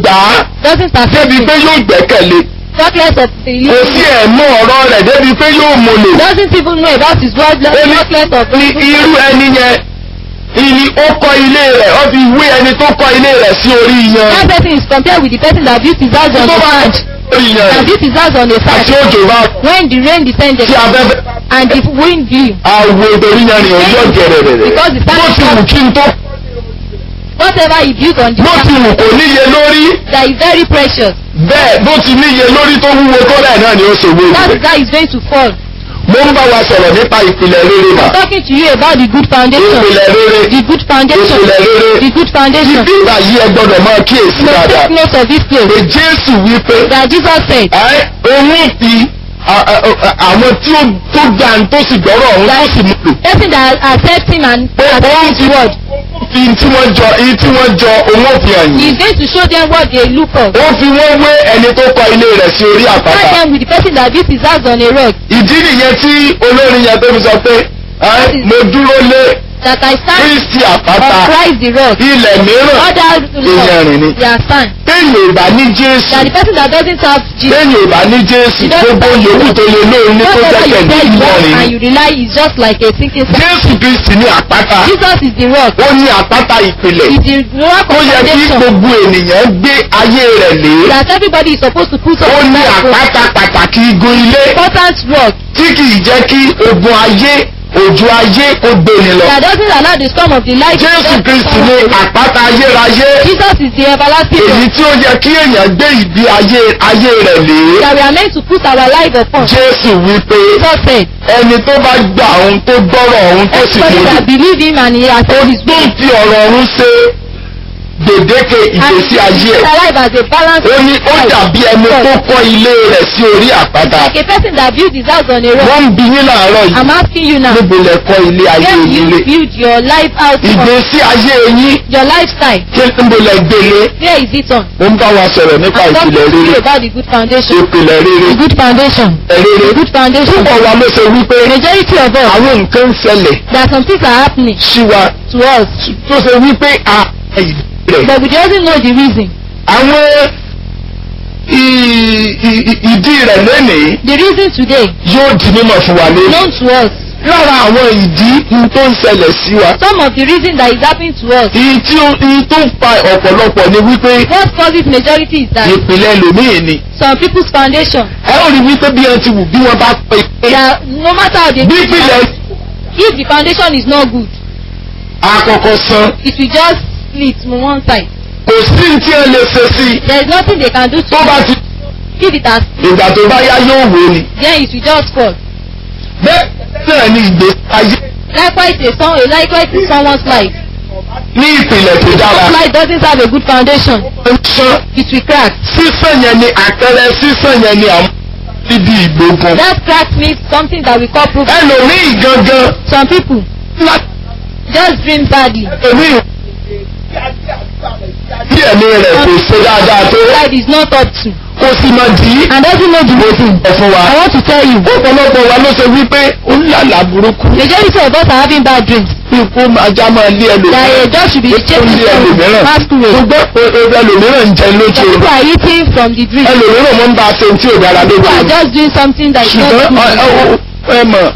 gbà á doesn't accept débi it. pé yóò gbẹ́kẹ̀lé Talkless of the kò sí ẹ̀mú ọ̀rọ̀ rẹ̀ débi pé yóò mọ̀lò doesn't even know about his word. Ó ní- Talkless of ní irú ẹni yẹn ìní ó kọ́ ilé rẹ̀ ó fi wé ẹni tó kọ́ ilé rẹ̀ sí orí yan That person is compared with the person that built his house on tó the bá sand. orí yan That rẹ̀ built his house on the àti sand. òjò bá When the rain descended tí afẹ́fẹ́ and the wind blew, àwọ̀ torí yan rìn ọjọ́ gẹ̀rẹ̀rẹ̀ Because the bó ti wù kí n tó whatever he built on the bó ti sand wù kò níye lórí that is very precious. bẹ́ẹ̀ bó ti níye lórí tó wúwo tó rẹ̀ náà ni ó ṣe wé That rẹ̀. guy is going to fall. mo ń bá wa sọ̀rọ̀ nípa ìpìlẹ̀ rere mà I'm talking to you about the good foundation. ìpìlẹ̀ rere The good foundation. ìpìlẹ̀ rere The good foundation. ibi ìgbà yìí ẹ gbọ́dọ̀ máa kíyèsí You must dáadáa take note of this place. pé Jésù wípé That Jesus said ẹ òun fi a- a- a- àwọn tí ó tó gbà ń tó sì gbọ́rọ̀ òun tó sì múlò person that accepts him and pé òun accepts fi his word. fi tí wọ́n jọ èyí tí wọ́n jọ òun ò fi hàn He yín is going to show them what they look for. ó fi wọ́n wé ẹni tó kọ́ ilé rẹ̀ sí orí Try àpáta them with the person that built his house on a rock. ìdí nìyẹn tí olórin yẹn tó fi sọ pé ẹ mo dúró lé That I stand Kristi on àpáta Christ the rock. ilẹ̀ mìíràn Other Ìyẹn rìn ni. laws, they are stand. téèyàn ò bá ní Jésù That the person that doesn't have Jesus. téèyàn ò bá ní Jésù gbogbo yòówù tó lè lóorun ní tó Whatever you gbẹ́kẹ̀lé say you want ìyẹn and rìn you rely is just like a sinking sand. Jésù Kristi ní àpáta Jesus is the rock. ó ní àpáta ìpìlẹ̀ Is the rock ó of yẹ kí foundation gbogbo ènìyàn gbé ayé rẹ̀ lé that everybody is supposed to put ó on ní that rock. àpáta pàtàkì igun ilé Important rock tí kìí jẹ́ kí ogun ayé òjò ayé kó gbéni lọ that doesn't allow the storm of the light. to Jésù just Kristi come ní on the rock. àpáta ayérayé Jesus is the everlasting èyí rock tí ó yẹ kí èèyàn gbé ìgbé ayé ayé rẹ̀ lé that we are meant to put our life upon. Jésù wípé Jesus said, ẹni tó bá gbà òun tó gbọ́rọ̀ òun tó sì everybody múlò that believe him and he has ó said his tó will. ń fi ọ̀rọ̀ ọ̀run ṣe gbèdéke And ìgbésí ayé his ẹ̀ life as a balanced ó ní ó life. dàbí ẹni tó kọ́ ilé rẹ̀ sí orí àpáta Like a person that built his house on a rock. wọ́n ń bi yín láàárọ̀ yìí I'm asking you now, níbo lẹ kọ́ ilé ayé where do yín lé you build your life out on? ìgbésí ayé yín Your lifestyle, kí níbo lẹ gbélé where is it on? mo ń bá wa sọ̀rọ̀ nípa I'm talking ìpìlẹ̀ to you rere about the good foundation. ìpìlẹ̀ rere The good foundation. rere The good foundation. púpọ̀ wa ló ṣe wípé Majority of us, àwọn nǹkan ń ṣẹlẹ̀ there are some things are happening sí wa to us, tó ṣe wípé a ìdí rẹ̀ but we doesn't know the reason. àwọn i- i- i- ìdí rẹ̀ lónìí The reason today, yóò di mímọ̀ fún wa lónìí. known to us. lára àwọn ìdí n tó ń ṣẹlẹ̀ sí wa. Some of the reason that is happening to us. ìyí tí ó ìyí tó ń fa ọ̀pọ̀lọpọ̀ ni wípé What causes majority is that ìpìlẹ̀ ẹlòmíì ni. some people's foundation, ẹ ó rí wípé bí wọ́n ti wù bí wọ́n bá pè é. that no matter how they bí ìpìlẹ̀ if the foundation is not good, àkọ́kọ́ san it will just split on one side. kò sí ní tí wọ́n lè ṣe sí i. There is nothing they can do to tó bá ti if it has ìgbà tó bá yá yóò wò ni. then it will just fall. bẹ́ẹ̀ náà ni ìgbésí ayé Likewise a song likewise in someone's life. ní ìpìlẹ̀ tó dára. Someone's life doesn't have a good foundation. ń sán It will crack. sísàn yẹn ni àpẹẹrẹ sísàn yẹn ni àwọn ibi ìgbógun. That crack means something that we call proof. ẹlòmíì gangan Some people láti just dream badly. ẹlòmíì bí ẹ̀mí rẹ̀ kò ṣe dáadáa tó Life is not up to. kò sì mọ̀ dì í. And doesn't know the mo ti reason. sọ fún wa. I want to tell you. ọ̀pọ̀lọpọ̀ wa ló ṣe wípé ó ń lálàá burúkú. Majority of us are having bad dreams. bí kó ajá máa lé That ẹlòmíràn. a dog should be ó tún chasing lé from ẹlòmíràn. masquerade. ṣùgbọ́n o- o- ẹlòmíràn ń jẹ lójú Some people oorun. are eating from the dream. ẹlòmíràn mọ́ ń bá a ṣe tí ò dára lójú People are oorun. just doing something that is not ṣùgbọ́n good. ọ- ọ- ẹ mọ̀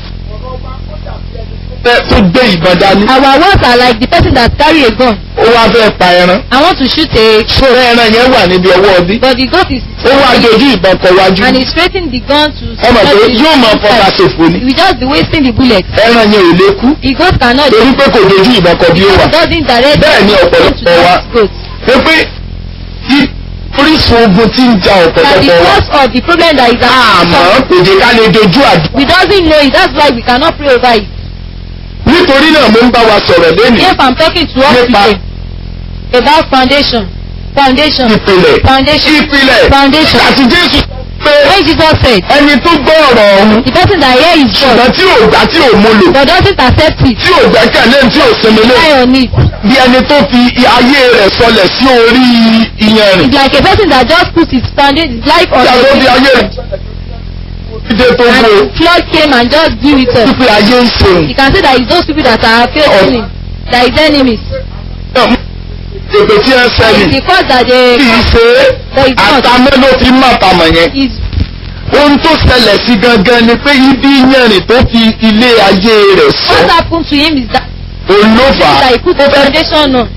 ẹ tó gbé ìbọn dání. Our words are like the person that carry a gun. ó wá fẹ́ pa ẹran. I want to shoot a ṣòro ẹran yẹn wà níbi ọwọ́ ọdí. but the goat is ó wá dojú ìbọn kọ wájú. and he's straighting the gun to ẹ mọ̀ pé yóò máa fọta ṣòfò ni. we just be wasting the bullet. ẹran yẹn ò lè kú. The goat cannot torí pé kò dojú ìbọn kọ bí ó wà. doesn't direct Bẹ́ẹ̀ ni ọ̀pọ̀lọpọ̀ to wa. that goat. pé pé kí orísun ogun tí ń ja That the ọ̀pọ̀lọpọ̀ wa. cause of the problem that is àmọ́ kò jẹ́ ká lè dojú àdúrà. we doesn't know it that's why we cannot pray over it. nítorí náà mo ń bá wa sọ̀rọ̀ lónìí. If I'm talking to us Nípa- today about foundation foundation ìpìlẹ̀ foundation ìpìlẹ̀ foundation àti Jésù pé when Jesus said ẹni tó gbọ́ ọ̀rọ̀ ọ̀hún the person that hear his ṣùgbọ́n word tí ò gbà tí ò mú lò but doesn't accept it tí ò gbẹ́kẹ̀lé tí ò sinmi lé rely on it bí ẹni tó fi ayé rẹ̀ sọlẹ̀ sí orí iyanrìn. it's like a person that just put his foundation his life on tí a tó fi a ayé rẹ̀ dídé tó gbó and flood came and just do it all wípé ayé ń ṣeun. you can say that it's those people that are facing him that is enemies èpè tí ẹ sẹ́ni It's the cause that they kì í ṣe é There is not. àtàmẹ́ ló fi má tamọ̀ yẹn. is ohun tó ṣẹlẹ̀ sí gangan ni pé ibi yẹnrìn tó fi ilé ayé rẹ̀ sọ what happened to him is that, olófà that he put the foundation on.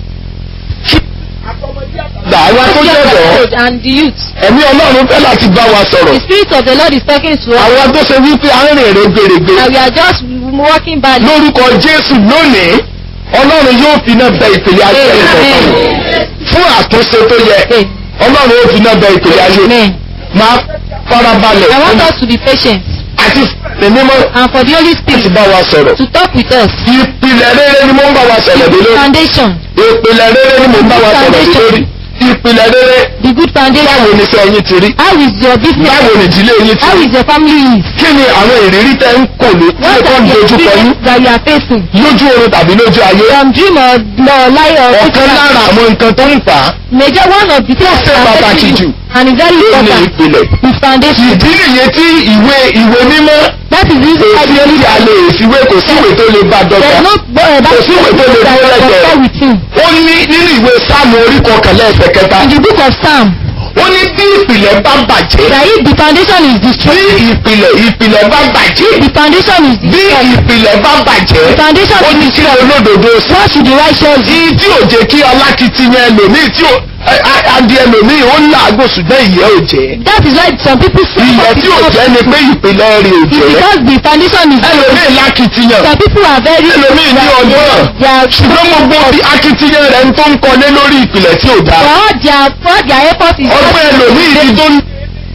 dàwa tó Young jẹ̀dọ̀ old and the youth. ẹ̀mí ọlọ́run fẹ́ láti bá wa sọ̀rọ̀ The spirit of the Lord is talking to us. àwọn tó ṣe wípé à ń rìn rẹ́gbẹ̀rẹ̀gbẹ̀ And we are just walking by. lórúkọ jésù lónìí ọlọ́run yóò fi náà bẹ ìpìlẹ̀ ayé rẹ̀ Amen. fún àtúnṣe tó yẹ Amen. ọlọ́run yóò fi náà bẹ ìpìlẹ̀ ayé Amen. máa farabalẹ̀ I want fún us to be patient àti ẹ̀mí mọ́ and for the Holy láti Spirit bá wa sọ̀rọ̀ to talk with us. ìpìlẹ̀ rere ni mo ń bá wa sọ̀rọ̀ dé lórí Foundation. ìpìlẹ̀ rere ni mo ń bá wa sọ̀rọ̀ dé lórí ìpìlẹ̀ rere The good foundation. báwo ni sẹ́ ẹyin ti rí How is your business? báwo ni ìdílé yín ti How rí is your family is? kí ni àwọn ìrírí tẹ́ ń kò ní What tó are ń the dojú kọ yín experiences that you are facing? lójú oorun tàbí lójú ayé From dream or, or lie or ọ̀kan lára àwọn nǹkan tó ń fà á Major one of the things ṣe that are pàtàkì affecting jù. you and is very ní important ìpìlẹ̀ is foundation. ìdí nìyẹn tí ìwé ìwé mímọ́ That is the reason why èsì the Holy tí a lè fiwé kò síwèé tó lè bá There dọ́gba is no uh, that Kò sí ìwé tó lè that dúró will lẹ́gbẹ̀ẹ́. compare with him. ó ní nínú ìwé sáàmù orí kọkànlá ẹsẹ̀ kẹta In the book of Psalm, ó ní bí ìpìlẹ̀ bá bàjẹ́ that if the foundation is bí destroyed, ìpìlẹ̀ ìpìlẹ̀ bá bàjẹ́ the foundation is bí destroyed. ìpìlẹ̀ bá bàjẹ́ The foundation ó ní is kí olódodo sọ what should the righteous do? ìdí tí ò jẹ́ kí alákìtìyàn ẹlòmíì tí ò ẹ- ẹ- adìẹ ẹlòmíì ó ń làágùn ṣùgbọ́n ìyẹ́ ò jẹ́ That is why some people say ìyẹ́ tí ò jẹ́ ni pé ìpìlẹ̀ rẹ̀ ò It's jẹ́ because the foundation is ẹlòmíì lákìtìyàn Some people are very ẹlòmíì ní ọgbọ́n they are ṣùgbọ́n gbogbo bí akitiyan rẹ̀ ń tó ń kọlé lórí ìpìlẹ̀ tí ò for dáa all their for all their effort is ọgbọ́n ẹlòmíì ti tó ń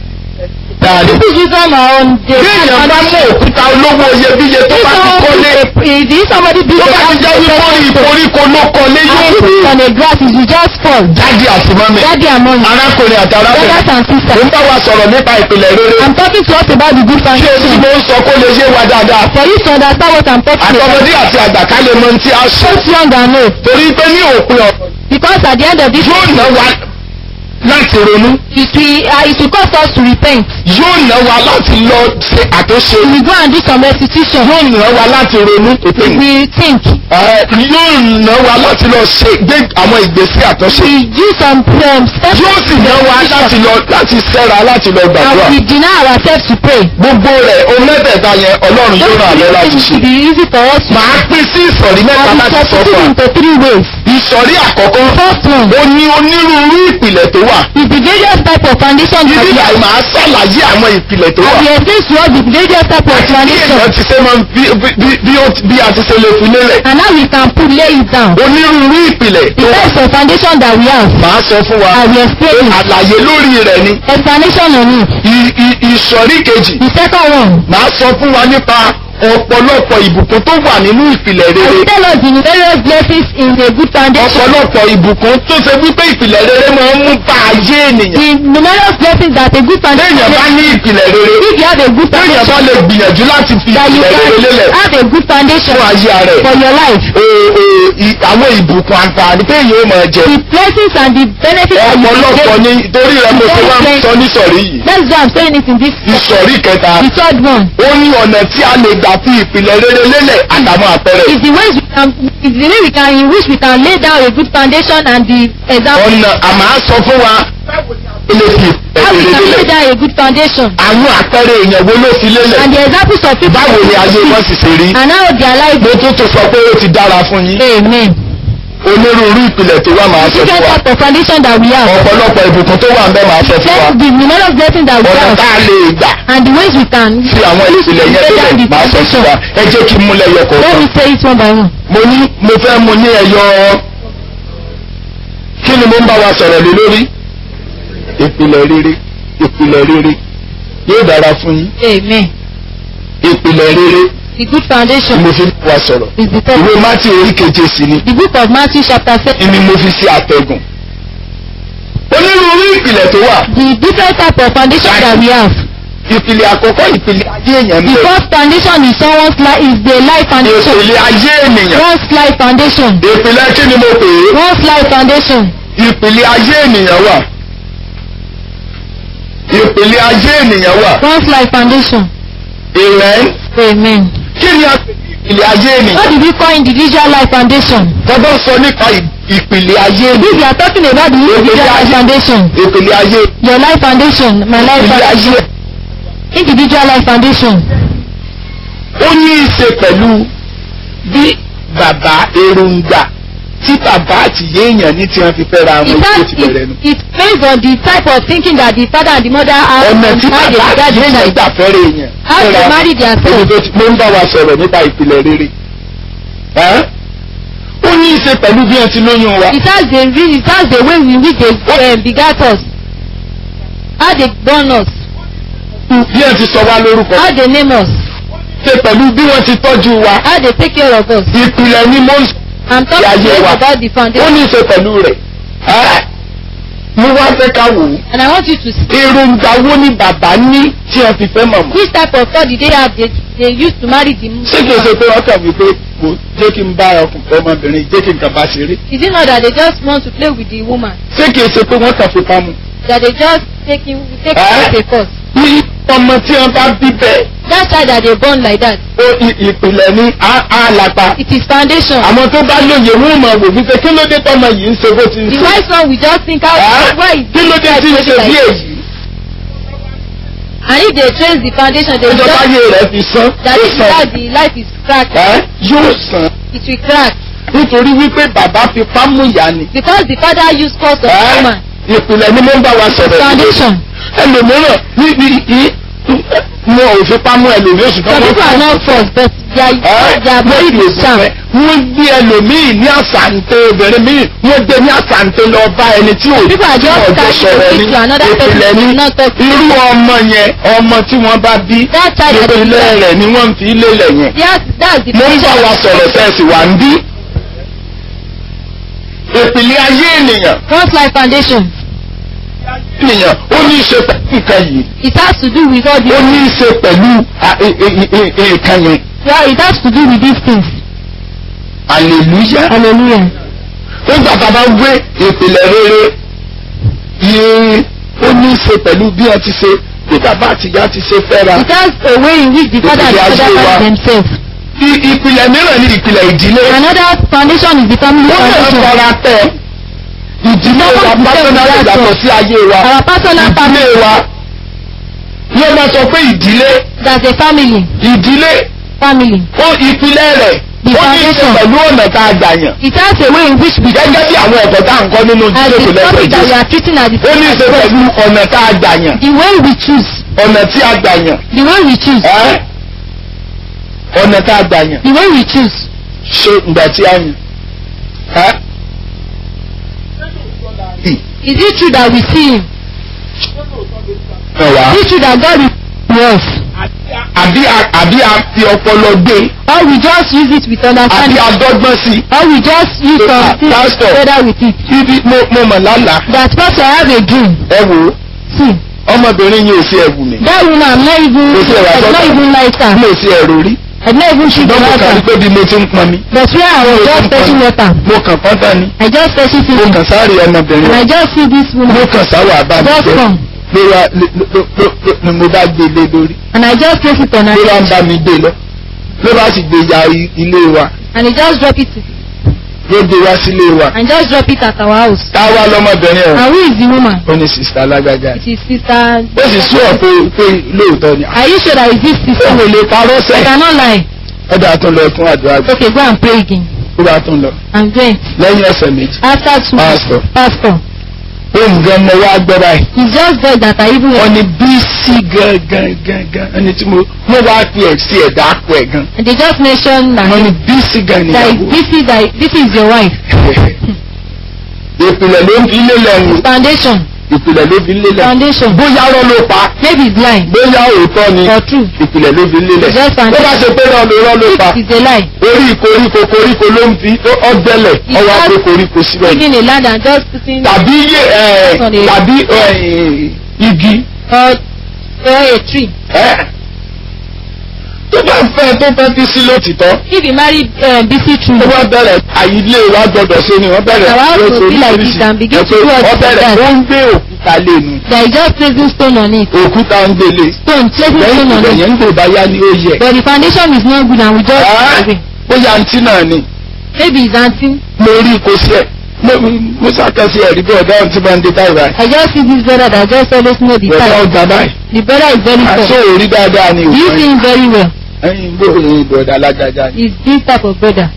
dáadé. people use them on the bí èèyàn bá mú òkúta olówó iyebíye tó bá ti kọ́lé if somebody build tó a bá ti jẹ́ wípé orí ìkoríko ló kọ́lé yóò and pè put it é on a grass it will just fall jáde àti mọ́mí daddy and mommy arákùnrin àti brothers arábìnrin and mo sisters ń bá wa sọ̀rọ̀ nípa ìpìlẹ̀ rere I'm talking to us about the good ṣé o tí foundation mo ń sọ kó lè yé wa dáadáa for you to understand what I'm talking about àtọmọdé àti àgbà ká lè mọ ohun tí a ṣe both young and old torí pé ní òpin ọ̀rọ̀ because at the end of this yóò ná wa láti ronú it will uh, it will cause us to repent yóò ná wa láti lọ ṣe àtúnṣe we go and do some restitution yóò ná wa láti ronú òpin we think yóò ná wa láti lọ ṣe gbé àwọn ìgbésí àtúnṣe we do some um, steps yóò sì ná wa láti lọ láti sẹ́ra láti lọ gbàdúrà and we deny ourselves to pray gbogbo rẹ̀ ohun mẹ́tẹ̀ẹ̀ta yẹn ọlọ́run yóò ràn lọ́ láti it ṣe. should be easy for us to màá pín sí ìsọ̀rí mẹ́ta and we láti sọ substitute fún wa. into three ways ìsọ̀rí àkọ́kọ́ first one ó ní onírúurú ìpìlẹ̀ tó wà. is the various type of foundation that ibi we àì have máa ṣàlàyé àwọn ìpìlẹ̀ tó wà. and we explain to us the various type of àti bí foundation èèyàn ti ṣe máa ń bí bí- bí ó- bí a ti ṣe lè fi lélẹ̀. and how we can put lay it down onírúurú ìpìlẹ̀ the tó wà. types of foundation that we have màá sọ fún wa. and we explain it àlàyé lórí rẹ̀ ni. explanation on it I- i- ìsọ̀rí kejì the second one màá sọ fún wa nípa ọ̀pọ̀lọpọ̀ ìbùkún tó wà nínú ìpìlẹ̀ I rere. will tell us the various blessings in a good foundation ọ̀pọ̀lọpọ̀ ìbùkún tó ṣe wípé ìpìlẹ̀ rere máa ń mú bá ayé ènìyàn. the numerous blessings that a good foundation téèyàn bá ní ìpìlẹ̀ rere if you have a good téèyàn bá foundation lè gbìyànjú láti fi that you ìpìlẹ̀ rere lélẹ̀ can have a good foundation fún ayé rẹ̀. for your life Ee, ee, i- àwọn ìbùkún àǹfààní téèyàn ó máa jẹ. the blessings and the benefits that you ọ̀pọ̀lọpọ̀ can ni torí rẹ̀ mo ṣe wá ń sọ nísọ̀rí yìí. get that's why I'm saying it in this ìsọ̀rí kẹta the third one ó ní ọ̀nà tí a lè gbà fi ìpìlẹ̀ rere lélẹ̀ àtàwọn àpẹẹrẹ. is the ways we can is the way we can in which we can lay down a good foundation and the example ọ̀nà àmà á sọ fún wa ó lè fi how we ìpìlẹ̀ can rere lay lélẹ̀. down a good foundation àwọn àpẹẹrẹ èèyàn wo ló fi lélẹ̀. and the examples of people báwo ni ayé wọn sì ṣe rí. and how their life mo tún tún sọ pé ó ti dára fún yín. amen onírúurú ìpìlẹ̀ tó wà máa sọ fún different wa. type of foundation that we have ọ̀pọ̀lọpọ̀ ìbùkún tó wà ń bẹ́ máa sọ fún wa. then the numerous blessings that we ọ̀nà have tá a lè gbà and the ways we can fi àwọn ìpìlẹ̀ yẹn lay down lélẹ̀ the máa sọ fún foundation wa. ẹ jẹ́ kí n múlẹ̀ yọ let kọ̀ọ̀kan. me say it one by one mo ní mo fẹ́ mu ní ẹyọ kí ni mo ń bá wa sọ̀rọ̀ lé lórí. ìpìlẹ̀ rere ìpìlẹ̀ rere yóò dára fún yín. amen ìpìlẹ̀ rere the good ni foundation mo fi ń bá wa sọ̀rọ̀. is the third ìwé mátì orí keje sí ni the book of Matthew chapter seven ni mo fi sí àtẹ̀gùn. onírúurú ìpìlẹ̀ tó wà. the different type of foundation that we have ìpìlẹ̀ àkọ́kọ́ ìpìlẹ̀ ayé èèyàn the bẹ̀. first foundation is someone's life is the life foundation ìpìlẹ̀ ayé ènìyàn. one's life foundation ìpìlẹ̀ kí ni mo pè é. one's life foundation ìpìlẹ̀ ayé ènìyàn wà. ìpìlẹ̀ ayé ènìyàn wà. one's life foundation amen. amen kí ni a pè ní ìpìlẹ̀ ayé ènìyàn. what do we call individual life foundation tọ́gbọ́n sọ nípa ì- ìpìlẹ̀ ayé ni If you are talking about the individual life foundation, ìpìlẹ̀ ayé your life foundation, my life ìpìlẹ̀ foundation, ayé individual life foundation. ó ní í ṣe pẹ̀lú bí bàbá èròǹgbà tí bàbá àti yéèyàn ní tí wọ́n fi fẹ́ ra àwọn It ìṣó has ti bẹ̀rẹ̀ nu. it, it's based on the type of thinking that the father and the mother have ọ̀nà and tí how they bàbá regard àti the yéèyàn child. gbà fẹ́rẹ̀ èèyàn. How they fẹ́ra marry their Èyí self. tó ti- mo ń bá wa sọ̀rọ̀ nípa ìpìlẹ̀ rere. Ẹ́? ó ní í ṣe pẹ̀lú bí wọ́n ti lóyún wa. It has the re- it has the way in which they um, begat us. How they born us. bí wọ́n ti sọ wá lórúkọ. How they name us. ṣe pẹ̀lú bí wọ́n ti tọ́jú wa. How they take care of us. ìpìlẹ̀ ni mo ń sọ. I'm talking Yeah, yeah, today wa. about the ó foundation. ní í ṣe pẹ̀lú rẹ̀. Ẹ́? mo wá fẹ́ ká wò ó. And I want you to see èròǹgbà wo ni bàbá ní tí wọ́n fi fẹ́ màmá. which type of thought did they have they, they used to marry the ṣé kìí ṣe pé wọ́n kàn wí pé kò jẹ́ kí n bá ọkùnrin ọmọbìnrin jẹ́ kí n kàn bá ṣeré. Is it not that they just want to play with the woman? ṣé kìí ṣe pé wọ́n kàn fi pamọ́. That they just take him take Eh? him as a cause. ní ọmọ tí wọ́n bá bí bẹ́ẹ̀ That child that they born like that, ó i- ìpìlẹ̀ ní á á lápá. it is foundation. àwọn tó bá lóye wọn mọ̀ wò wípé kí ló dé tọ́mọ yìí ń ṣe bó ti ń The ṣe. wise one will just think how Ẹ́? why is kí ló dé child tí ń ṣe behaving bí like èyí. And if they trace the foundation, they will ìjọba just ayé rẹ̀ fi sán that ó if sàn. that the life is cracked, Ẹ́? yóò sàn it will crack. nítorí wípé bàbá fi pámú ìyá ni. Because the father used cause of Ẹ́? woman. ìpìlẹ̀ ni mo ń bá wa sọ̀rọ̀ yìí. Foundation. ẹlòmíràn níbi yìí mo ò fi pamọ́ ẹlòmíràn ṣùgbọ́n Some people are not forced, but they are, they are very discerned. wọ́n gbé ẹlòmíì ní àṣàǹtẹ̀ obìnrin míì wọ́n gbé ní àṣàǹtẹ̀ lọ bá ẹni tí ò People are tí just wọ́n jọ carrying sọ̀rọ̀ the ní to another person ìpìlẹ̀ who ní is not talking. irú ọmọ yẹn ọmọ tí wọ́n bá bí That child that is ìpìlẹ̀ rẹ̀ ni wọ́n ń fi lélẹ̀ yẹn Yes, that's the mo ń bá wa sọ̀rọ̀ tẹ̀sí wà ń bí ìpìlẹ̀ ayé ènìyàn God's life foundation. ènìyàn ó ní í ṣe pẹ̀lú nǹkan yìí It has to do with all ó the ní í ṣe pẹ̀lú à, ẹ- ẹ- ẹ- ẹ- nǹkan yẹn well, it has to do with these things. hallelujah. Hallelujah. nígbà tá a bá gbé ìpìlẹ̀ rere yìí ó ní í ṣe pẹ̀lú bí wọ́n ti ṣe bí bàbá àtìyá ti ṣe fẹ́ra. It has a way in which the father and the Ìpìlẹ̀ ayé mother wa. find themselves. I- ìpìlẹ̀ mìíràn ní ìpìlẹ̀ ìdílé. Another foundation is the family wọ́n lè foundation. fara tẹ ìdílé wa Someone to pásánálì tell me that yàtọ̀ sí ayé wa. Our personal ìdílé family, wa yóò máa sọ pé ìdílé that's a family. ìdílé Family. ó ìpìlẹ̀ rẹ̀ The ó ní í ṣe foundation. pẹ̀lú ọ̀nà tá a gbà yàn. It has a way in which we gẹ́gẹ́ bí àwọn ẹ̀kọ́ tá à ń kọ́ nínú as ìdílé kò the lẹ́gbẹ̀ẹ́ topic that we Jésù. are treating as the ó ní í ṣe pẹ̀lú ọ̀nà tá a gbà yàn. the way we choose, ọ̀nà tí a gbà yàn. the way we choose, ẹ́ ọ̀nà tá a gbà yàn the way we choose. ṣe ìgbà tí a yàn. ẹ́ Is it true that we see him? ẹ̀ wá. Is it true that God is to us? àbí a- àbí a fi ọpọlọ gbé Or we just use it with àbí understanding? a dọ́gbọ́n sí Or we just use Ah, some things pastor. together with it? i. ibi mo mo mọ̀ lálàá. That pastor I have a dream. ẹ wò ó See, ọmọbìnrin yìí ò sí ẹ̀wù mi. that woman I'm not even, Kò sí ẹ̀wà I'm sọ́kà. not even like her. mi ò sí ẹ̀rù rí. I've not even seen the ṣùgbọ́n mo kàn rí water. pé bí mo ti ń pọn mi. But where I was just fetching water, mo kàn pọ́ntà ni. I just fetching mo fishing. kàn sáré ọmọbìnrin. And I just see this mo woman kàn sáwọ́ àbá mi just jẹ́. come. ló wá ló- ló- ló- ló- ni mo bá gbé lé lórí. And I just place it on her ló bá ń head. bá mi gbé lọ. ló bá sì gbé ya i- ilé wa. And he just drop it ló gbé wá sílé wa. and just drop it at our house. táwa lọmọbìnrin ẹ̀ And who is the woman? ó ní sista alágbájá. It is sister. ó sì sún ọ̀ pé pé lóòótọ́ ni. Are you sure that it is ó sister? wò lè parọ́ I sẹ́. cannot lie. ó dáa tún lọ fún àdúrà gbé. Okay, go and pray again. ó bá tún lọ. I'm going. lẹ́yìn ọ̀sẹ̀ méjì. After two Pastor. pastor. ohun gan mo wá gbọ́ báyìí. It's just there that I even wọ́n ní bíìsì gangan gangan ẹni tí mo wọ́n wá fi ẹ̀ sí ẹ̀dá àpò ẹ̀ gan. and they just mentioned that, wọ́n ní bíìsì gan that níyàwó. this is that this is your wife. ìpìlẹ̀ ló ń fi lélẹ̀ ń Foundation. ìpìlẹ̀ ló fi lélẹ̀. Foundation. bóyá rọ́ ló pa Maybe it's lying bóyá òótọ́ ni or true. ìpìlẹ̀ ló fi lélẹ̀. Just bó bá foundation. ṣe pé rọ́ ló rọ́ ló If pa it is a lie, orí koríko koríko ló ń fi ọ̀dẹ́lẹ̀ ọwọ́ àpò koríko síbẹ̀ ni. leaving a land and just putting tàbí yé ẹ̀ tàbí ẹ̀, igi. or or a tree. ẹ́. tó bá fẹ́ tó fẹ́ fi sí lótìtọ́ If you marry uh, BC tree, ó wá bẹ̀rẹ̀ àyílé wa gbọ́dọ̀ ṣe ni wọ́n bẹ̀rẹ̀ Our house will be like this and begin to do all wọ́n this bẹ̀rẹ̀ and that. wọ́n ń gbé òkúta lẹ́nu there is just placing stone on it. òkúta ń gbélé Stone, placing lẹ́yìn stone on ìgbà it. yẹn ń gbò báyá ní ó yẹ. But the foundation is not good and we just Ah. away. ó yà ntí náà ni Maybe it's auntie. mo rí kó sí ẹ̀ mo ṣàkẹ́sí ẹ̀rí bí ọ̀dọ́ ọ̀hún ti máa ń dé táyì báyìí. I just see this brother that just always know the ọ̀dọ́ time. ọgbà báyìí. The brother is very aṣọ tall. òrí dáadáa ni Do you see òun. him very well? ẹyin gbóòórùn ìbọ̀dà alágájá ni. He's this type of brother.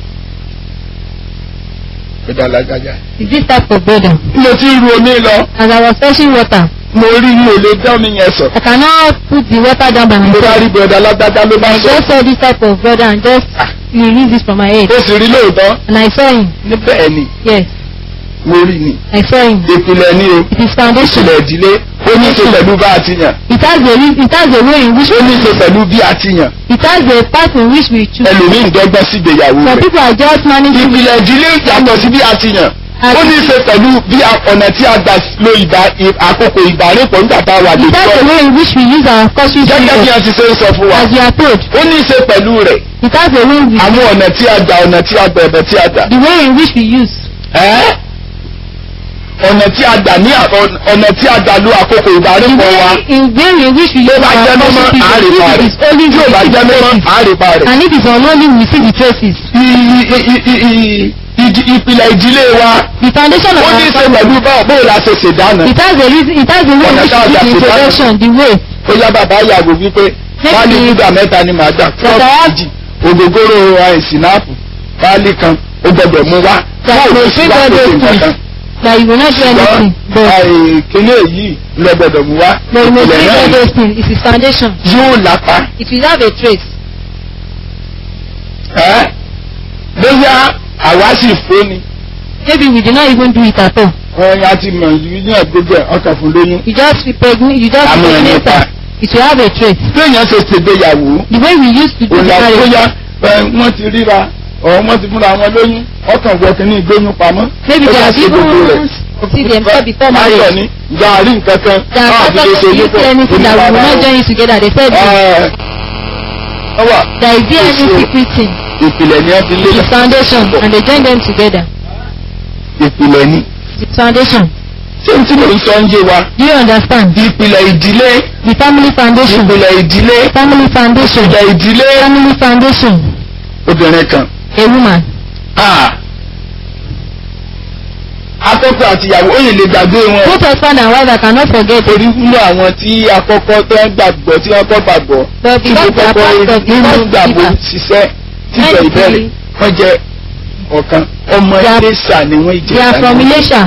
ìbọ̀dà alágájá. He's this type of brother. mo ti ru omi lọ As I was fetching water, mo rí mi ò lè dán mi yẹn sọ. I cannot put the water down by mo bá rí myself. ìbọ̀dà alágájá ló bá I ń sọ. just saw this type of brother and just release it from my head. ó sì rí lóòótọ́ And I saw him. níbẹ̀ ni Yes, mo rí ni. I saw him. ìpìlẹ̀ ni o It is foundation. ìpìlẹ̀ ìdílé ó ní í ṣe pẹ̀lú bá a ti yàn. It has a re- it has a way in which ó ní í ṣe pẹ̀lú bí a ti yàn. it has a path in which we choose. ẹlòmíì ń dọ́gbọ́n sí ìgbéyàwó Some rẹ̀. people are just managing. ìpìlẹ̀ ìdílé yàtọ̀ sí bí a ti yàn. ó ní í ṣe pẹ̀lú bí a- ọ̀nà tí a gbà lo ìbá ì- àkókò ìbárèpọ̀ nígbà tá a wà It has a lójú way in which we use our caution gẹ́gẹ́ bí period. a ti ṣe ń sọ fún wa. As we are told, ó ní í ṣe pẹ̀lú rẹ̀ it has a way in which àwọn ọ̀nà tí a gbà ọ̀nà tí a gbà ẹ̀bẹ̀ tí a gbà. the way in which we use. Ẹ́? ọ̀nà tí a gbà ní à- ọ̀nà- ọ̀nà tí a gbà lo àkókò The ìbárèpọ̀ wa. way in way in which we tó use bá our jẹ́ mímọ́ caution period. àárèpá If rẹ̀ it is only tí ò bá we see jẹ́ the mímọ́ traces. àárèpá rẹ̀. And if it is unholy, we see the traces. I- i- i- i- i- ìdí- ìpìlẹ̀ ìdílé wa The foundation of ó ní í our ṣe pẹ̀lú báwo bóyá la ṣe ṣèdáná. It has a reason, it has a way in Ọ̀nà which tá a we gbà give the ṣètò introduction, the way. ó yá bàbá yàgò wípé wáálí gúdà mẹ́ta ni màá gbà Bàbá wa- méjì ògógóró àìsínáàpù wáálí kan ó gbọdọ̀ mú wá. That Báwo may ló sì bring wá all pèsè those nǹkan things. kan? That you will not do anything. But, àìkíní èyí lọ gbọdọ̀ mú wá. but you may Ìpìlẹ̀ bring náà all ni those things. It is foundation. yóò lápá. It will have a trace. Ẹ́ bóyá àwa sì fóni. Maybe we did not even do it at all. Wọ́n yá ti mọ̀ yìí ní àgbégbé ọkàn fún lóyún. You just pregnant, you just Àmọ́ ẹ̀ pregnant nípa. her. It will have a trace. Téèyàn ṣe ṣègbéyàwó. The way we used to do the ònà marriage. bóyá ẹ, wọ́n ti ríra ọ̀ wọ́n ti fúnra wọn lóyún ọkàn wọ kínní ìgbóyún pamọ́. Maybe Ó they yá have ṣe gbogbo rẹ̀. even see themselves before Ayọ̀ marriage. ni gàárì nǹkan kan They are káàdì not lè ṣe going yípo to see anything that we will not join you together. They said ọwà there is there any Yes, secret thing. ìpìlẹ̀ ni wọ́n fi It is lélẹ̀ foundation and they join them together. ìpìlẹ̀ ni. It is foundation. ṣé n tí mò ń sọ ń yé wa Do you understand? ìpìlẹ̀ ìdílé The family foundation. ìpìlẹ̀ ìdílé Family foundation. ìpìlẹ̀ ìdílé Family foundation. obìnrin kan. A woman. Ah. akọ́kọ́ àtìyàwó ó yìí lè gbàgbé wọn. Both husband and wife I cannot forget. torí nínú àwọn tí akọ́kọ́ tó ń gbàgbọ́ tí wọ́n kọ́ gbàgbọ́ But tí mo because they are kọ́kọ́ part of the nínú first gbàgbọ́ believer. ṣiṣẹ́ títọ̀ Many ìbẹ̀rẹ̀ people- wọ́n jẹ́ ọ̀kan ọmọ They are- Iléṣà ni wọ́n jẹ́ They are from Ilesha.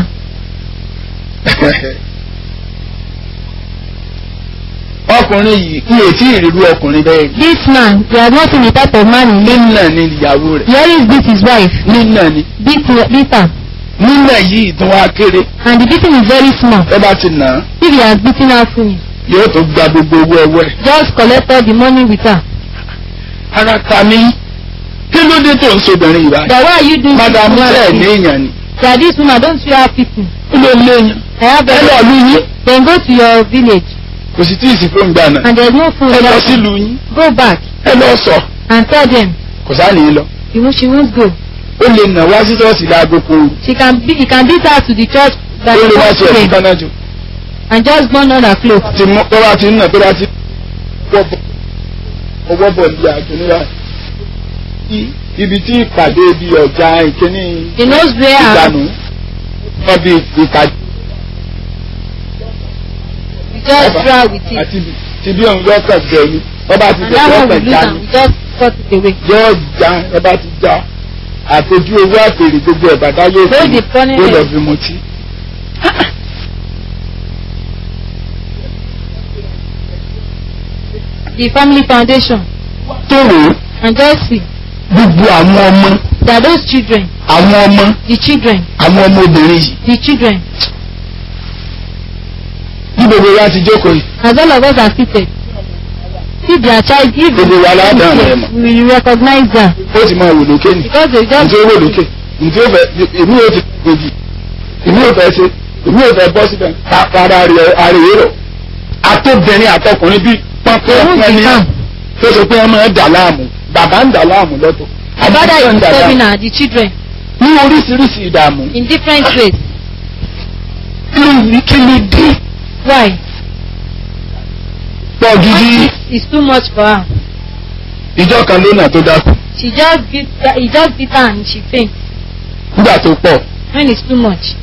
ọkùnrin yìí n ò tí ì rírú ọkùnrin bẹ́ẹ̀ rí This man, they have not seen the type of man he is. nínà ni ìyàwó rẹ̀ He always beat his wife. nínà ni Beat, beat her. nínà yìí tún wá kéré And the beating is very small. tó bá ti nà án If he has beaten her fully, yóò tó gba gbogbo owó ẹwọ́ ẹ̀. just collect all the money with her. ara ta mi kí ló dé tó ń sobìnrin yìí báyìí. That why are you doing madam this? sẹ́ẹ̀ ní woman? èèyàn ni That this woman don't you have people. kí ló léèyàn. I have ẹ lọ them. lú yín Then go to your village kò sì tí ì sí fóun gbà náà. and there's no phone ẹ lọ there. sílùú yín Go back ẹ lọ sọ and tell them kò sáà ní í lọ. you know, she won't go. ó lè nà wá sí ṣọ́ọ̀ṣì láago kan She can be, he can beat her to the church that ó she lè wá wants sí to ẹ̀sìn pray kan náà jù. and just burn all her clothes. ti mọ tó bá ti ń nà tó bá ti wọ́ bọ̀ ọwọ́ bọ̀ ní àjùní rà ibi tí ìpàdé ibi ọjà ìkíní He knows where her, ìdánù wọ́n bí ìpàdé we just try with it. àti ti bí òun yọ kàn jẹ ni wọ́n bá ti And jẹ that yọ one we kàn lose já and ni we just cut it away. yọ já wọ́n bá ti já àtọ́jú owó àpèrè gbogbo ẹ̀ bàdá yóò Those fi the funny yóò lọ things. fi mutí. The family foundation tó wò ó and just see gbogbo àwọn ọmọ that those children, àwọn ọmọ the children, àwọn ọmọ obìnrin yìí the children, bí gbogbo wa ti jókòó yìí as all of us are seated, if their child, if Gbogbo wa la dá àwọn ẹ̀mọ̀. we will recognize them ó ti máa wò lókè ni because they just ǹjẹ́ owó lókè ǹjẹ́ ó fẹ́ èmi ò ti gbòdì èmi ò fẹ́ ṣe èmi ò fẹ́ bọ́ síbẹ̀ para rẹ̀ àrèé rọ̀ àtọ́bìnrin àtọkùnrin bíi they won't pọ́npọ́n be ní calm. tó ṣe pé wọ́n máa ń dà láàmú bàbá ń dà láàmú lọ́tọ̀ The father àbúrò ń is dà disturbing láàmú her, the children, ní oríṣiríṣi ìdààmú in different ways. kí ló ní kí ló dé Why? pọ̀ gidi It's too much for her. ìjọ kan lónà tó dákú She just beat, he just beat her and she faint. nígbà tó pọ̀ when it's too much.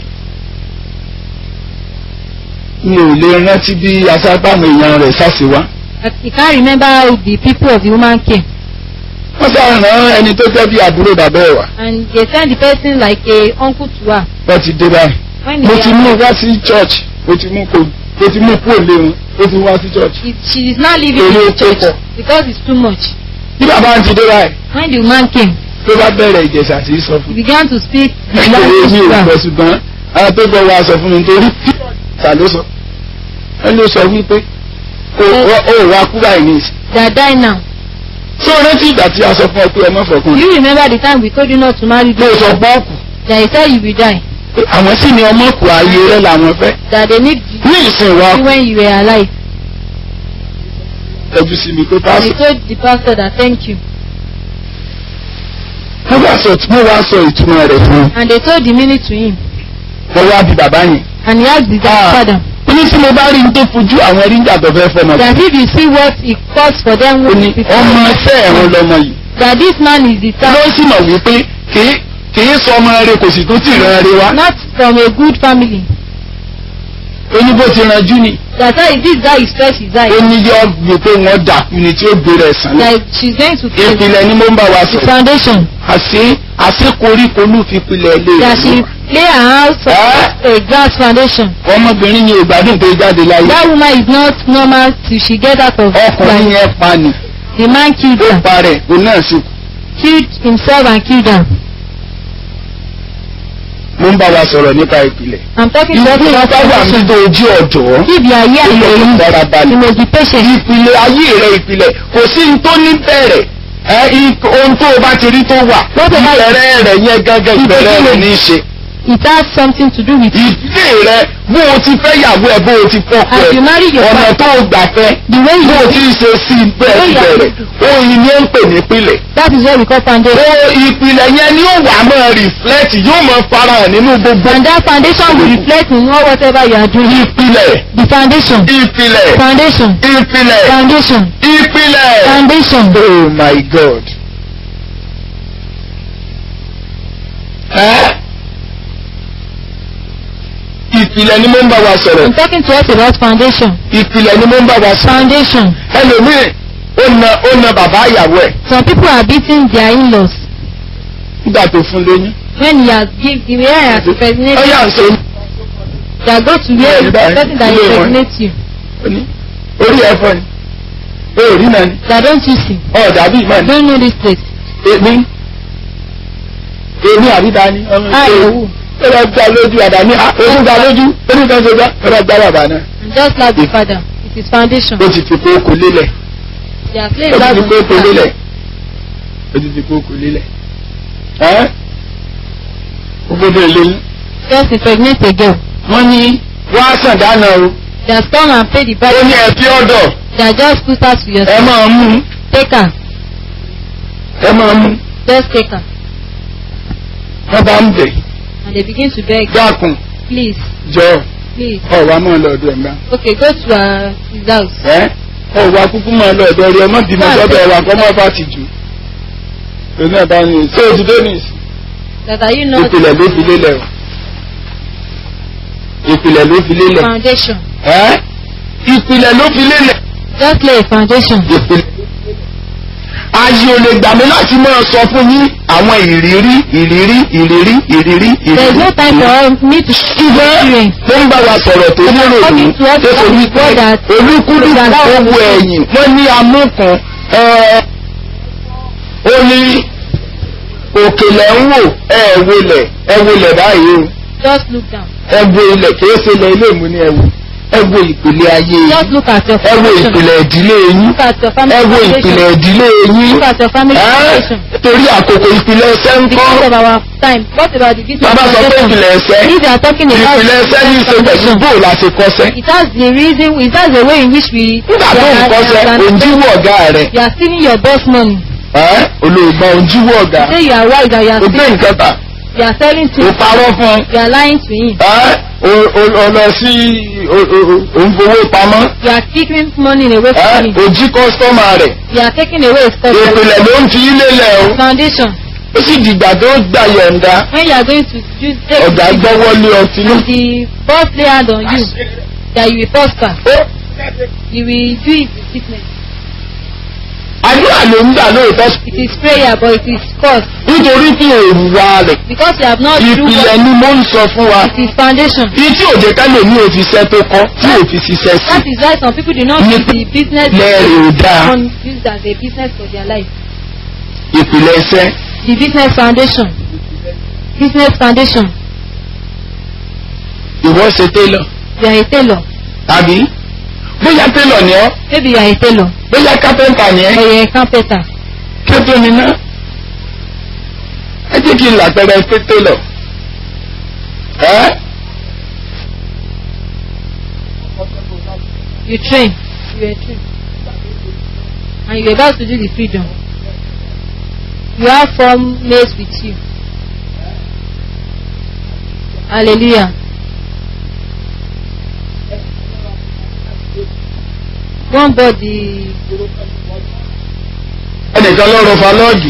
mi ò lè rántí bí asápàmù èèyàn rẹ̀ sáṣe wá. But he can't remember how the people of the woman came. wọ́n sá rán ẹni tó jẹ́ bí àbúrò bàbá ẹ̀ wá. And they sent the person like a uncle to her. wọ́n ti dé báyìí. When mo they ti mú wá sí church mo ti mú kó mo ti mú kó lé wọn mo ti wá sí church. it, she is not living Torí in ó the church pọ̀. because it's too much. bí bàbá ń ti dé báyìí When the woman came, ló bá bẹ̀rẹ̀ ìjẹ̀sà tí í sọ he fún mi. began to speak the nítorí language mi to ò her. gbọ́ ṣùgbọ́n àwọn tó gbọ́ wa sọ fún mi nítorí ta ló sọ. wọ́n ló sọ wípé ó ó- ó wá kú báyìí ní ìsìn. They are dying now. tó rántí ìgbà tí a sọ fún ọ pé ọmọ Do fọkùnrin. you remember the time we told you not to marry mo those sọ pé ó kù. that he said you will die? pé àwọn sì ni ọmọ kù ayé rẹ làwọn fẹ́. That they need ní ìsìn wa you when you were alive. ẹjú sí mi pé And he pásítọ̀. told the pastor that thank you. wọ́n bá sọ tí wọ́n wá sọ ìtumọ̀ rẹ̀ fún un. And they told the meaning to him. wọ́n wá bí bàbá yẹn. And he asked the Ah. father ó ní tí mo bá rí n tó fojú àwọn ríńjà tó fẹ́ fọmọ. that if you see what it costs for them ó ní ọmọ ẹsẹ̀ ẹ̀rọ lọmọ yìí. that this man is the ló son sì mọ̀ wípé kìí kìí sọ ọmọ rẹ kò sì tún tì ràn rẹ wá. not from a good family. ó ní bó ti ranjú ni. That how this guy is fresh his eye. ó ní yọ gbé pé wọ́n dàkú ni tí ó gbé rẹ̀ sàn. That she's going to face ìpìlẹ̀ ni mo ń bá wa the sọ. foundation. àṣé àṣé koríko ló fi pilẹ̀ lé That she rẹ̀. lay her house on a grass foundation. ọmọbìnrin yẹn ò gbádùn tó jáde láyé. That woman is not normal till she get out of ọkùnrin life. yẹn pa ni. The man killed ó her. pa rẹ̀ òun náà sì kú. Killed himself and killed her. mo ń bá wa sọ̀rọ̀ nípa ìpìlẹ̀. I'm talking to ìlú you about bá wà foundation. nígbà ojú ọ̀dọ́. If you are here and Ìpìlẹ̀ you dára you balẹ̀. must be patient. ìpìlẹ̀ ayé rẹ̀ ìpìlẹ̀ kò sí ní tó ní bẹ̀rẹ̀ ẹ i- ohun tó o bá ti rí tó wà Lọ́dọ̀ báyìí. ìbẹ̀rẹ̀ rẹ̀ yẹn gángan ìbẹ̀rẹ̀ rẹ̀ ní í ṣe. It has something to do with ìdílé rẹ̀ bó o ti fẹ́ yàwó ẹ̀ bó o ti fọ́kọ as you ẹ̀ marry your ọ̀nà wife. tó o gbà fẹ́ The way bó o you ti ṣe sí i bẹ́ẹ̀ ti bẹ̀rẹ̀ oyin ni ó ń pè ní ìpìlẹ̀. that is what we call foundation. o ìpìlẹ̀ yẹn ni ó wà máa reflect yóò máa farahàn nínú gbogbo And that foundation will reflect in all whatever you are doing. ìpìlẹ̀ The foundation. ìpìlẹ̀ Foundation. ìpìlẹ̀ Foundation. ìpìlẹ̀. Foundation. Oh my God. Ẹ́ ìpìlẹ̀ ni mo ń bá wa sọ̀rọ̀. I'm talking to us about foundation. Ìpìlẹ̀ ni mo ń bá wa sọ̀rọ̀. Foundation. Ẹlòmíì ó na ó na bàbá ìyàwó ẹ̀ Some people are beating their in-laws nígbà tó fún lóyún. when he has give the way he has Ó impregnated. yà ń sọ They are going to where the person that impregnates you. ní orí ẹ̀fọ́ ni. Ó rí náà ni. That don't you see? Ọ̀ dàbí ìmọ̀ I ni. don't know this place. Èmi èmi àbíta ni. ọmọ Ah, ìṣe- yòówù. Ó lọ gba lójú àdáni. Ó gba lójú. Ó ní kan ṣe gbá. Ó lọ gba bàbá náà. And just like the father, it is foundation. ó ti fi kókó lélẹ̀ They are ó playing ti that fi on kókó the lélẹ̀ ó ti fi kókó lélẹ̀ ẹ́ ó gbọ́dọ̀ lóyún Just impregnate a girl. wọ́n ní wọ́n á sàn dáná o They have come and paid the ó price. ní ẹbí ọ̀dọ̀ They are just put her to ẹ yourself. máa mú Take her. ẹ máa mú Just take her. wọ́n bá ń bẹ̀ And they begin to beg. dákun Please, jọ please. ọ̀wá máa lọ ọ̀dọ̀ ẹ̀ máa Okay, go to uh, his house. ẹ́ ọ̀wá kúkú máa lọ ọ̀dọ̀ rẹ̀ ọmọ bímọ Ah, sọ́dọ̀ ṣe- ẹ̀wà kọ́ mọ́ bá ti jù òní ẹ̀ bá ní ṣé o ti dé nìyí That are you not ìpìlẹ̀ ló fi lélẹ̀ o ìpìlẹ̀ ló fi lélẹ̀ foundation? ẹ́ ìpìlẹ̀ ló fi lélẹ̀ Just lay a foundation. ìpìlẹ̀. ayé ò lè gbà mí láti máa sọ fún yín àwọn ìrírí ìrírí ìrírí ìrírí There is no time for me to ṣùgbọ́n experience. tó ń bá wa sọ̀rọ̀ tó But I'm lérò ní talking to us tó about wí the God pé that- olúkúlùkù that tó allows wo us to- ẹ̀yìn wọ́n ní amúkan ẹ̀, ó ní òkèlè ń wò ẹ̀ wọlẹ̀ ẹ̀ wọlẹ̀ báyìí o Just look down. ẹ wo ilẹ̀ kìí ṣe ilẹ̀ ilé ìmú ni ẹ wo ẹ wo ìpìlẹ̀ ayé yín Just look at your ẹ wo foundation. ìpìlẹ̀ ìdílé yín Look at your family ẹ wo foundation. ìpìlẹ̀ ìdílé yín Look at your family ẹ́ foundation. torí àkókò ìpìlẹ̀ ẹsẹ̀ ń Because kọ́ of our time. What about the business bàbá sọ pé foundation? ìpìlẹ̀ ẹsẹ̀ If you are talking about ìpìlẹ̀ ẹsẹ̀ ní í ṣe pẹ̀lú foundation, bóò la ṣe kọ́sẹ́ it has the reason, it has the way in which we nígbà tó ń kọ́sẹ́ òǹjíwọ̀ ọ̀gá rẹ̀ you are stealing your boss money. ẹ́ olóògbà òǹjíwọ̀ ọ̀gá Say you are wise and you are o gbé stealing. nǹkan tà You are selling o to. parọ́ fún You are lying to him. ẹ́ o- o- o lọ sí o- o- o- òǹfowó pamọ́ You are taking money away ẹ́ from him. o jí kọ́sítọ́mà rẹ̀ You are taking away his customer. ìpìlẹ̀ ló ń fi ilé lẹ̀ o. Foundation. ó sì dìgbà tó gbà yọ̀ǹda when you are going to use take ọ̀gá the gbọ́wọ́ lé ọtí náà. and the boss lay hand on you that you will prosper ó you will do it with sickness àdúrà ló ń gbà lóòótọ́ it is prayer but it is cause nítorí tí èrù wa rẹ̀ because you have not do ìpìlẹ̀ what ni mo ń sọ fún wa it is foundation bí tí òjò kálẹ̀ ní òfìsẹ́ tó kọ́ tí òfìsíṣẹ́ sí that is why some people do not Ní- use the business lẹ́rìí ò dáa on use as a business for their life ìpìlẹ̀ iṣẹ́ the business foundation business foundation ìwọ ṣe télọ̀ you are a tailor tàbí bóyá télọ̀ ni ọ́ maybe you are a tailor bóyá kápẹ́ntà ni ẹ́ or you are a carpenter kí ó tó mi ná ẹ jẹ́ kí n làpẹrẹ pé télọ̀ ẹ́ you train you were trained and you were about to do the freedom you have four maids with you hallelujah one body ẹnìkan ló rọ falọ́ọ̀gì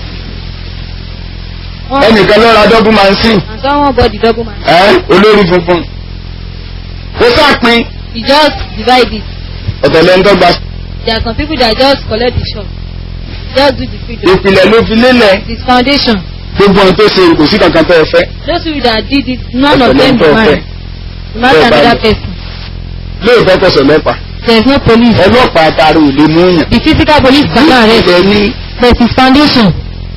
one ẹnìkan ló ra dọ́bù mansin and someone body double man ẹ́ olórí funfun ó sàpin you just divide it ọ̀tọ̀ lẹ́ńdọ́gba there are some people that just collect the shop just do the freedom ìpìlẹ̀ ló fi lélẹ̀ it is foundation gbogbo ohun tó ṣe kò sí kankan tó ẹ fẹ́ those people that did it none of ọ̀tọ̀ them lẹ́ńdọ́ be fẹ́ married you marry Bẹ́ẹ̀ bá another lọ. person lóòótọ́ kọsọ̀ lọ́pàá there is no police ọlọ́pàá àtàrà ò lè mú yàn the physical police cannot arrest ìpìlẹ̀ ní but it is foundation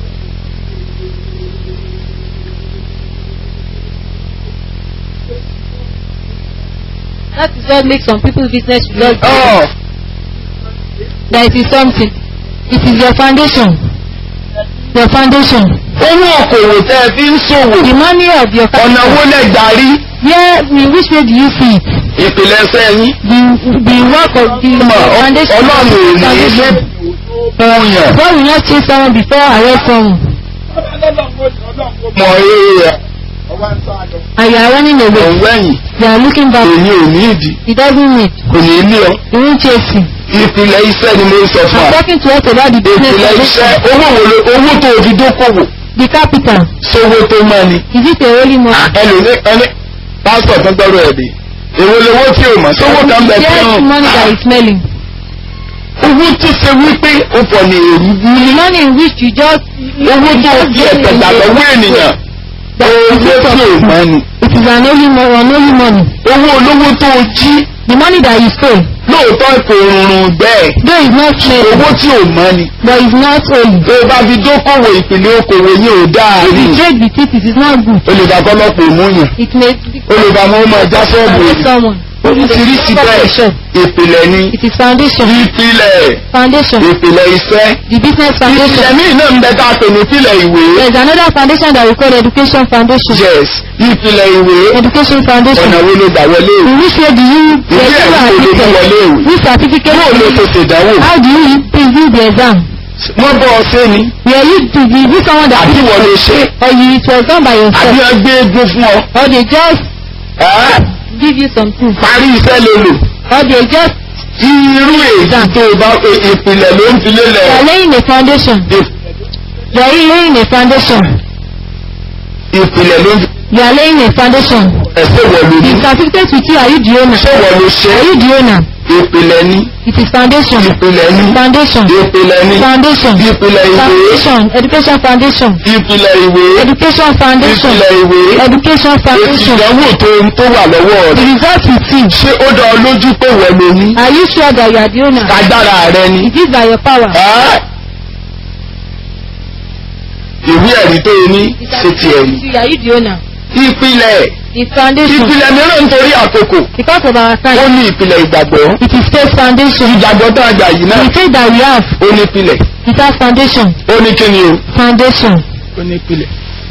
that is what makes some people business to just ọ̀ that it is something it is your foundation your foundation owó okòwò tẹ́ ẹ fi ń ṣòwò the money of your ọ̀nà owó lẹ́gbàárí where in which way do you see it ìpìlẹ̀ sẹ́yìn the the work of the foundation ọlọ́run ò ní foundation fún yàn God will not chase someone before arrest someone mọ̀ ẹ́ and you are running away ọ̀wẹ́yìn you are looking back èyí ò ní ìdí he doesn't need kò ní ilé ọ he won't chase you ìpìlẹ̀ iṣẹ́ ni mo ń sọ fún I'm wa talking to us about the business ìpìlẹ̀ iṣẹ́ foundation owó wo lo- owó tó o fi dókòwò the capital sówó tó mọ́ ni is it a holy money ẹlòmí ẹni pásítọ̀ tó gbọ́rọ̀ ẹ̀ dé èwo lowó tí o mọ̀ sówó kan bẹ̀ tí yes o money that is smelling owó tó ṣe wípé o pọ̀ ní èrú bú the money in which you just owó tó o fi ẹ̀tẹ̀ gbà lọ́wọ́ ènìyàn owó tí o mọ̀ ni it is an holy money an holy money owó olówó tó o jí the money that you stole lóòótọ́ kò rùn bẹ́ẹ̀ though it's not smelling owó tí o mọ̀ ni but it's not holy tó o bá fi dókòwò ìpìlẹ̀ okòwò yẹn ò dáa if ni you trade with it it is not good olùdàkọ́lọ́pọ̀ òmùyàn it may olùdàmọ́ ọmọ ẹja sọ́ọ̀bù arrest someone oríṣiríṣi bẹ́ẹ̀ ìpìlẹ̀ ni it is foundation ìpìlẹ̀ foundation ìpìlẹ̀ iṣẹ́ the business foundation ìpìlẹ̀ míì náà ń bẹ tá a pè ní ìpìlẹ̀ ìwé there is another foundation that we call education foundation yes ìpìlẹ̀ ìwé education foundation ọ̀nà wo ló gbà wọlé ìwé in which way do you ìwé get ẹ̀rí wo ló mú your wọlé ìwé which certificate yóò ló tó ṣèdánwò how do you do the exam wọ́n bọ́ ọ sí ni were you to be you someone that àbí wọ́n lè ṣe or you it was done by àbí yourself wọ́n gbé egun fún ọ or they just ẹ́ give you something parí iṣẹ́ ló lò or they just irú èyí tó o bá e- ìpìlẹ̀ ló ń fi you lélẹ̀ are laying a foundation Ì- you are laying a foundation ìpìlẹ̀ ló ń fi you are laying a foundation ẹ̀sẹ̀ wọ̀ ló ní the certificate with you are you the owner ṣé wọ́n ló ṣe are you the owner ìpìlẹ̀ ní it is foundation ìpìlẹ̀ ní foundation ìpìlẹ̀ ní foundation ìpìlẹ̀ ìwé foundation education foundation ìpìlẹ̀ ìwé education foundation ìpìlẹ̀ ìwé education èsì foundation ìdánwò tó tó wà lọ́wọ́ the rẹ̀ result with you ṣé ó dá ọ lójú pé wọ́n ló ní are you sure that you are the owner agbára rẹ ni it is by your power Ẹ́? ìwé ẹ̀rí tó o ní the ṣe ti certificate ẹ̀rí with you are you the owner ìpìlẹ̀ the foundation ìpìlẹ̀ mìíràn nítorí àkókò because of our ó time ní ìpìlẹ̀ ìgbàgbọ́ it is faith foundation ìgbàgbọ́ tó àgbà yìí náà the faith that we have ó ní ìpìlẹ̀ it has foundation ó ní kíni o foundation ó ní ìpìlẹ̀.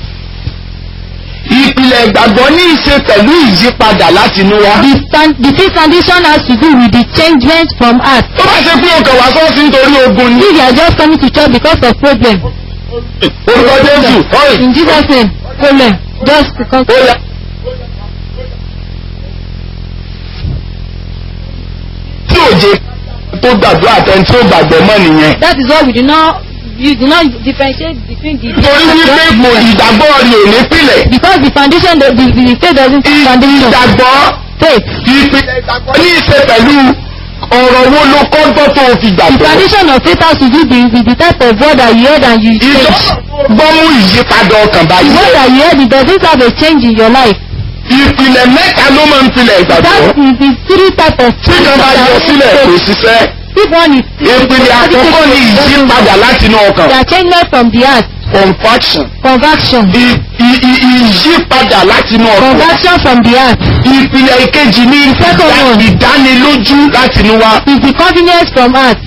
ìpìlẹ̀ ìgbàgbọ́ ní í ṣe pẹ̀lú ìyípadà láti inú wa. the fan the faith foundation has to do with the changement from heart tó bá ṣe pé ọkàn wá sọ́ọ̀sì nítorí ogun ni. if you are just coming to church because of problem orúkọ jésù ọ̀rẹ́ in jesus name problem just because ó yá. tí òjé tó gbàgbọ́ àtẹni tí ó gbàgbọ́ mọ́ nìyẹn. that is why we do not you do not differentiate between the torí wípé kò ìgbàgbọ́ rẹ̀ ò ní pìlẹ̀. because the foundation the the, the faith doesn't have foundation ìgbàgbọ́ faith ìpìlẹ̀ ìgbàgbọ́ ní í ṣe pẹ̀lú ọ̀rọ̀ wo ló kọ́ gbọ́ tó o fi the gbàgbọ́. foundation of faith has to do with, with the type of word that you heard and you change ìgbọ́ mú ìyípadà ọkàn the báyìí. word that you heard it doesn't have a change in your life ìpìlẹ̀ mẹ́ta ló máa ń pilẹ̀ that ìgbàgbọ́. is the three type of tí kan bá yọ sílẹ̀ kò ṣiṣẹ́. if one is ìpìlẹ̀ àkọ́kọ́ ni ìyípadà láti inú ọkàn. they are changement from the heart confaction. conversion ì- ì- ì- ìyípadà láti inú ọkàn. conversion from the heart ìpìlẹ̀ ìkejì ní second one. ìdánilójú láti inú wa. is the confidence from heart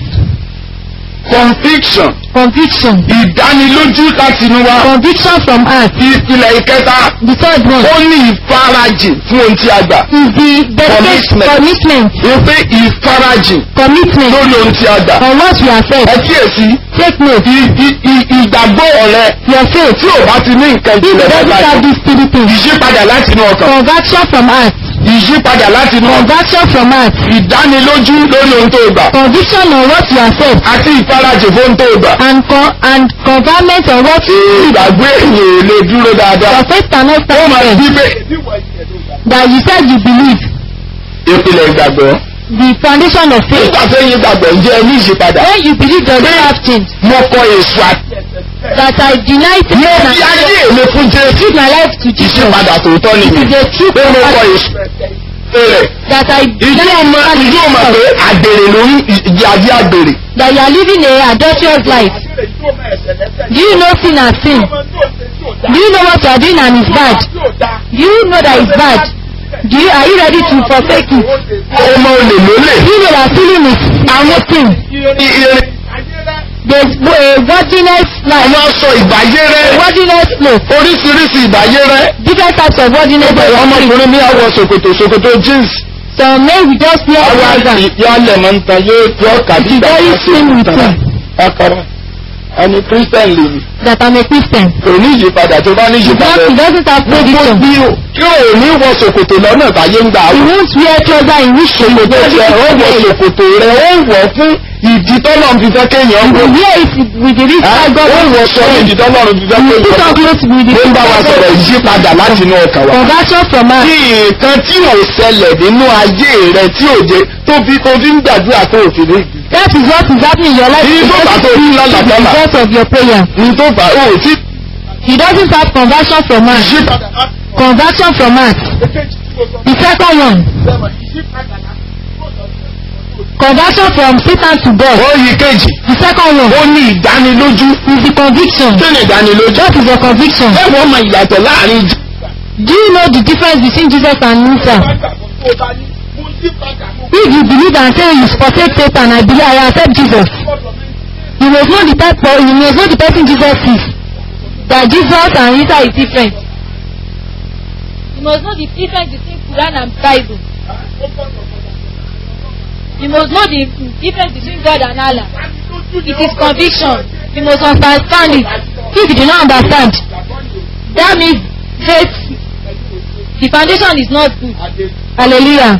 conviction. conviction ìdánilójú láti inú wa. conviction from heart ìpìlẹ̀ ìkẹta the third one ó ní ìfarajìn fún ohun tí a gbà. is the dedication Commitment. commitment wípé ìfarajìn commitment lórí ohun tí a gbà. on what you have ẹ said kíyèsí take note i- i- i- ìgbàgbọ́ rẹ your faith tí ò bá ti ní nǹkan if you ìjìnlẹ̀ doesn't have báyìí. these three things ìyípadà láti inú ọkàn. conversion from heart ìyípadà láti inú ọkàn. conversion from heart ìdánilójú lórí ohun tó gbà. conviction on what you have said àti ìfarajìn fún ohun tó gbà. and con and converment on what you ìgbàgbọ́ èyàn ò lè dúró dáadáa. your faith cannot ó stand máa there bí pé that you said you believe ìpìlẹ̀ ìgbàgbọ́. the foundation of faith nígbà tó yin gbàgbọ́ ǹjẹ́ ẹ ní ìyípadà. when you believe does not have change mo kọ èso àti. that I deny to mo God fi and ayé mi fún jésù. give my life to Jesus ìyípadà tòótọ́ it nìyí. is a true pé mo kọ conversion èso rẹ̀. that I ìdí deny ọmọ to ìdí ọmọ pé Jesus àgbèrè lórí ìdí àbí àgbèrè. that you are living a adulterous life do you know sin as sin do you know what you are doing and it's bad do you know that it's bad do you are you ready to forsake it ọmọ olè lólè. do you know that stealing is another thing irin there is a worthiness life àwọn aṣọ ìbáyé rẹ. worthiness cloth oríṣiríṣi ìbáyé rẹ. different types of worthiness Ẹgbẹ́ ọmọkùnrin mi àwọ̀ ṣòkòtò ṣòkòtò jeans. some men will just wear Àwọn trouser àti yọ alẹ̀ máa ń tan yóò yọ kàbí It is very slim with him. Akara. Ẹni Christian lè mi. that I'm a Christian Kò ní ìyípadà tó bá ní because he ìyípadà. doesn't have Gbogbo conviction bí o kí o ní wọ ṣòkòtò lọ́nà báyé ń gbà he wọ̀. won't wear trouser in which he Ṣòkòtò rẹ̀ ó wọ ṣòkòtò rẹ̀ ó wọ̀ fún ìdí tọ́lọ́run fi fẹ́ kéèyàn will wọ̀. wear it with the reach Ó that God wọ̀ sọ ní ìdí tọ́lọ́run fi fẹ́ you put kéèyàn on wọ̀. clothes with the Ó ń bá wa sọ̀rọ̀ ìyípadà láti inú ọkàn wa. conversion from heart Kí nǹkan tí ò ṣẹlẹ̀ nínú ayé rẹ̀ tí ò jẹ́ tó fi tó fi ń gbàdúrà tó ò fi ní. that is what is happening in your life Ní tó bá tó rí the lálàbálà. result of your prayer Ní tó bá ó tí he doesn't have conversion from heart ìyípadà conversion from heart the second one conversion from Satan to God ó yí kejì. the second one Ó ní ìdánilójú. is the conviction Kí ni ìdánilójú? that is the conviction Ẹ wọ́n mọ ìyàtọ̀ láàrin Jésù. do you know the difference between Jesus and Musa if you believe and say you forsake Satan I believe I accept Jesus you must know the type of you must know the person Jesus is that Jesus and Isa is different you must know the difference between Quran and Bible you must know the difference between God and Allah it is conviction you must understand it if you do not understand that means faith the foundation is not good hallelujah.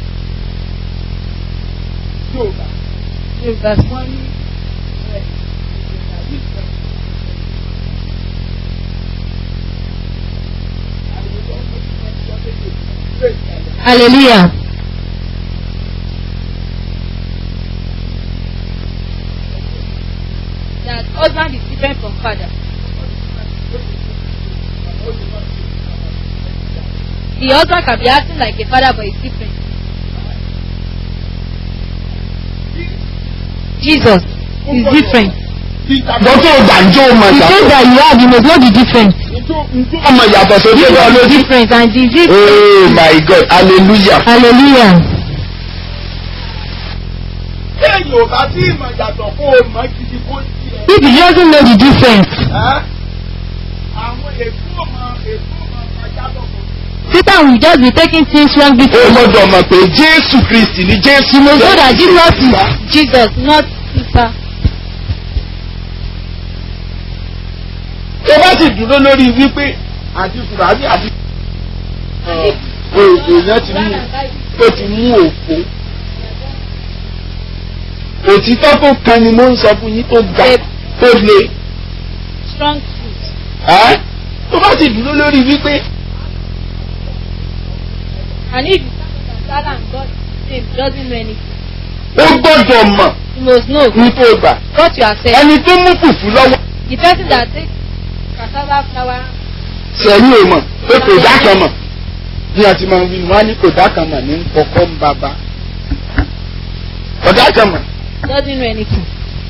Yorùbá wọ́n ní hallelujah. That husband is different from father. The husband can be acting like a father but he's different. Jesus is different. Ìgbàgbọ́ tó gbàǹjo mọ̀ The faith ìyàtọ̀. that you have, you must know the difference. Ọmọ ìyàtọ̀ tó dé lọ The lójú. difference and the difference. Oh my God hallelujah. Hallelujah. Téèyàn ò bá tí ìmọ̀ ìyàtọ̀ kó o mọ̀ gidi kó tiẹ̀. If you doesn't know the difference, Ẹ́ àwọn èkó ọmọ èkó ọmọ àjábọ̀ kò Satan will just be taking things wrongly Ó from you. gbọ́dọ̀ mọ̀ pé Jésù Kristì ni Jésù. You must know that Jesus is Jesus, not Isa. Tó bá sì dúró lórí wípé àti Fùràbí àti èèyàn ti mú ó ti mú òfo. Òtítọ́ tó kan ni mo ń sọ fún yín tó ga. tó le strong truth. ẹ́ tó bá sì dúró lórí wípé And if you stand and God name doesn't know anything, ó gbọ́dọ̀ mọ̀ you must know ní tó gbà what you are saying. ẹni tó mú fùfú lọ́wọ́ The person that takes cassava flour, sẹ́yìn ò mọ̀ pé kò dá kan mọ̀ bí a ti máa ń wí wọn á ní kò dá kan mọ̀ ní kọ́kọ́ ń bàbá kò dá kan mọ̀ doesn't know anything.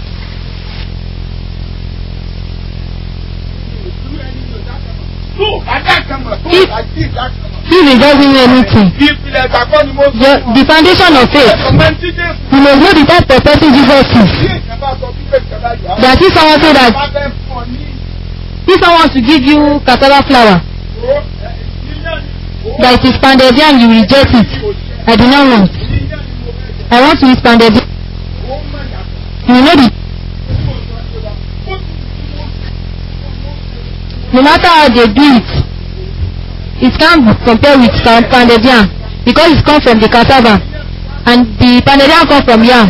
tó o bá dá kan mọ̀ tó o bá jí ìdá kan mọ̀. If he doesn't know anything, ìpìlẹ̀ ìgbàgbọ́ ni mo sọ. the, the foundation of faith, ọmọ ẹni tí Jésù you must know the type of person Jesus is. bí èèyàn bá sọ wípé ìjọba yọ That if someone say that bá fẹ́ fún ọ ní if someone wants to give you cassava flour, ìró ìyíyàn ni that it is pounded yam, you reject it. I do not want. ìyíyàn ni mo fẹ́ jẹ I want to eat pounded yam. ó mọ̀ yàtọ̀ You know the tí mo sọ pé wa ó tún tí mo no matter how they do it, it can't be compared with some pounded yam because it comes from the cassava and the pounded yam come from yam.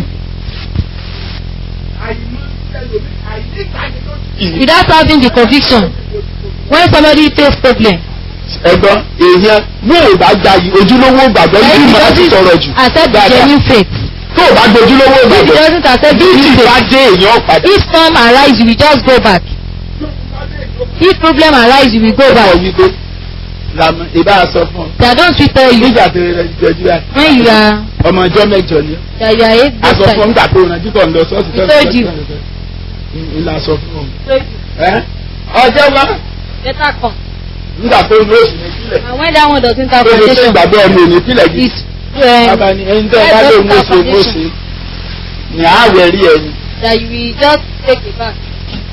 àìmọ̀ ẹlòmí àìníkàní ló ti Without having the conviction, when somebody face problem, ẹ̀gbọ́n èèyàn yóò bá gba yìí ojúlówó gbàgbọ́ then yìí he máa ti sọ̀rọ̀ jù doesn't accept the dáadáa genuine faith. tó o bá gbójúlówó If he gbàgbọ́ doesn't accept the bí genuine ìbá faith, dé èèyàn padà if storm arise, you will just go back. If problem arise, you will go sọ back. wípé làmú ìbá sọ fún ọ They don't sweet tell you nígbà tó rẹ jọjú rẹ when you are ọmọ ọjọ́ mẹ́jọ ni that you are eight a days sọ fún ọ time. nígbà tó rẹ jíkọ̀ ń lọ sọ́ọ̀sì We told you. ńlá sọ fún ọ So ẹ́ ọjọ́ wa better come. nígbà tó rẹ oṣù ní ìpìlẹ̀ And when that one doesn't have tó lè ṣe foundation, ìgbàgbọ́ ọmọ òní ìpìlẹ̀ yìí it's um, bàbá ni ẹni tẹ́ ẹ bá lóun ó ṣe ó ṣe ní àwẹ̀ rí ẹni that you will just take it back.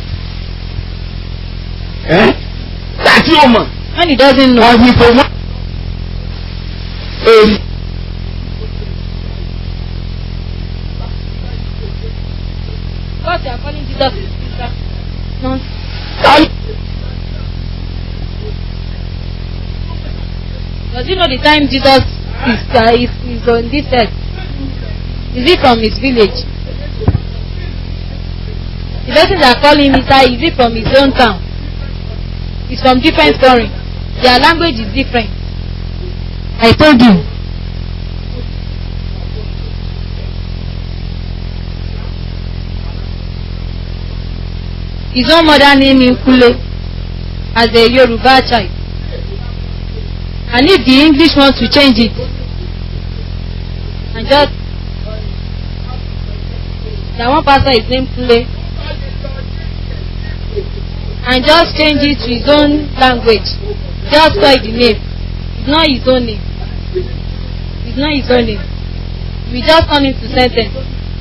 ẹ́ tàbí ó mọ̀ When he doesn't know, wọ́n wí pé wọ́n. Èyí what you are calling Jesus is Jesus. No. táyì Does he know the time Jesus is, uh, is, is on this earth? Is he from his village? The person that call him Isa, is he from his own town? He's from different story. Their language is different. I told you. His own mother named him Kule as a Yoruba child. And if the English want to change it, and just that one pastor is named Kule, and just change it to his own language, just spoil the name. It's not his own name. It's not his own name. We just turn him to sentence.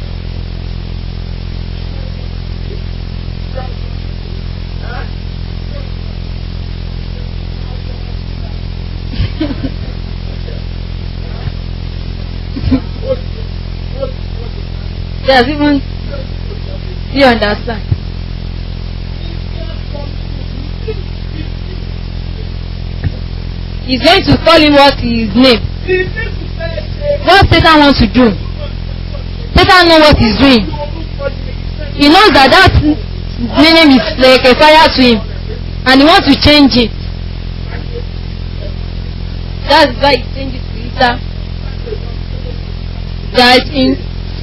Yes, even do you understand? He's going to call him what his name. What Satan wants to do. Satan know what he's doing. He knows that that name is like a fire to him. And he wants to change it. That's why he changed it to Isa. That in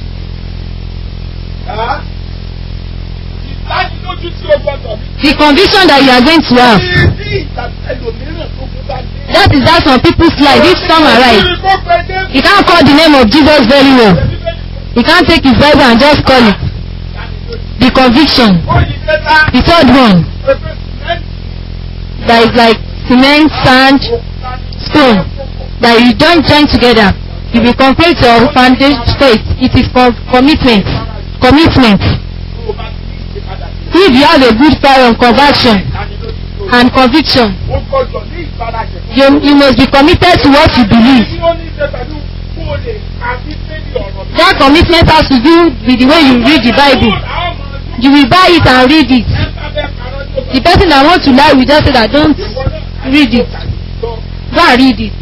ìdánilójú tí o gbọdọ̀ ní. the conviction that you are going to have. Ìdí ìtàkùn ẹlòmíràn tó kú bá dé. That is that some people's life. If some arise, Kí ni kó pẹ́ dé? you can't call the name of Jesus very well. You can't take his Bible and just call it. The conviction. Ó yí kẹta. The third one Pẹpẹ sìmẹ́ntì. that is like cement, sand, stone that you don't join together. You will complete your foundation faith. It is com commitment. Commitment. Tó o bá ti ní ìṣèpadà sí. If you have a good fire of conviction Ìdánilójú tó o and conviction, ó gbọdọ̀ ní ìfarajẹ̀. you, you must be committed to what you believe. Tí ó ní í ṣe pẹ̀lú kó o lè àbí sẹ́ni ọ̀rọ̀ mi. That commitment has to do with the way you read the Bible. You will buy it and read it. The person that wants to lie will just say that don't read it. Go and read it.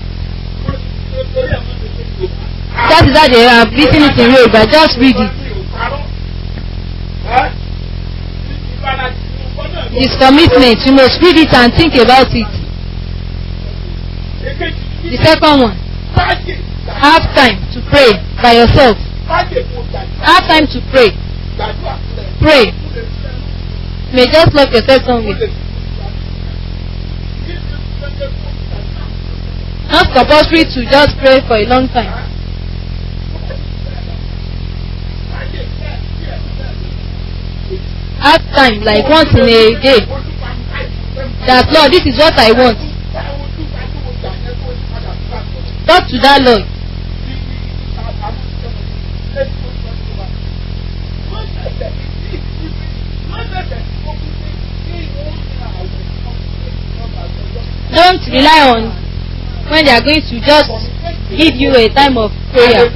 That is how they have written it in Yoruba. Just read it. His commitment, you must read it and think about it. èkejì The second one, máyè gbà- have time to pray by yourself. máyè kó gbàdúrà Have time to pray. gbàdúrà sílẹ̀. Pray. Ó lè ṣiṣẹ́ You may just lock yourself somewhere. Not compulsory to just pray for a long time. Have time, like once in a day. That Lord, this is what I want. Talk to that Lord. Don't rely on when they are going to just give you a time of prayer.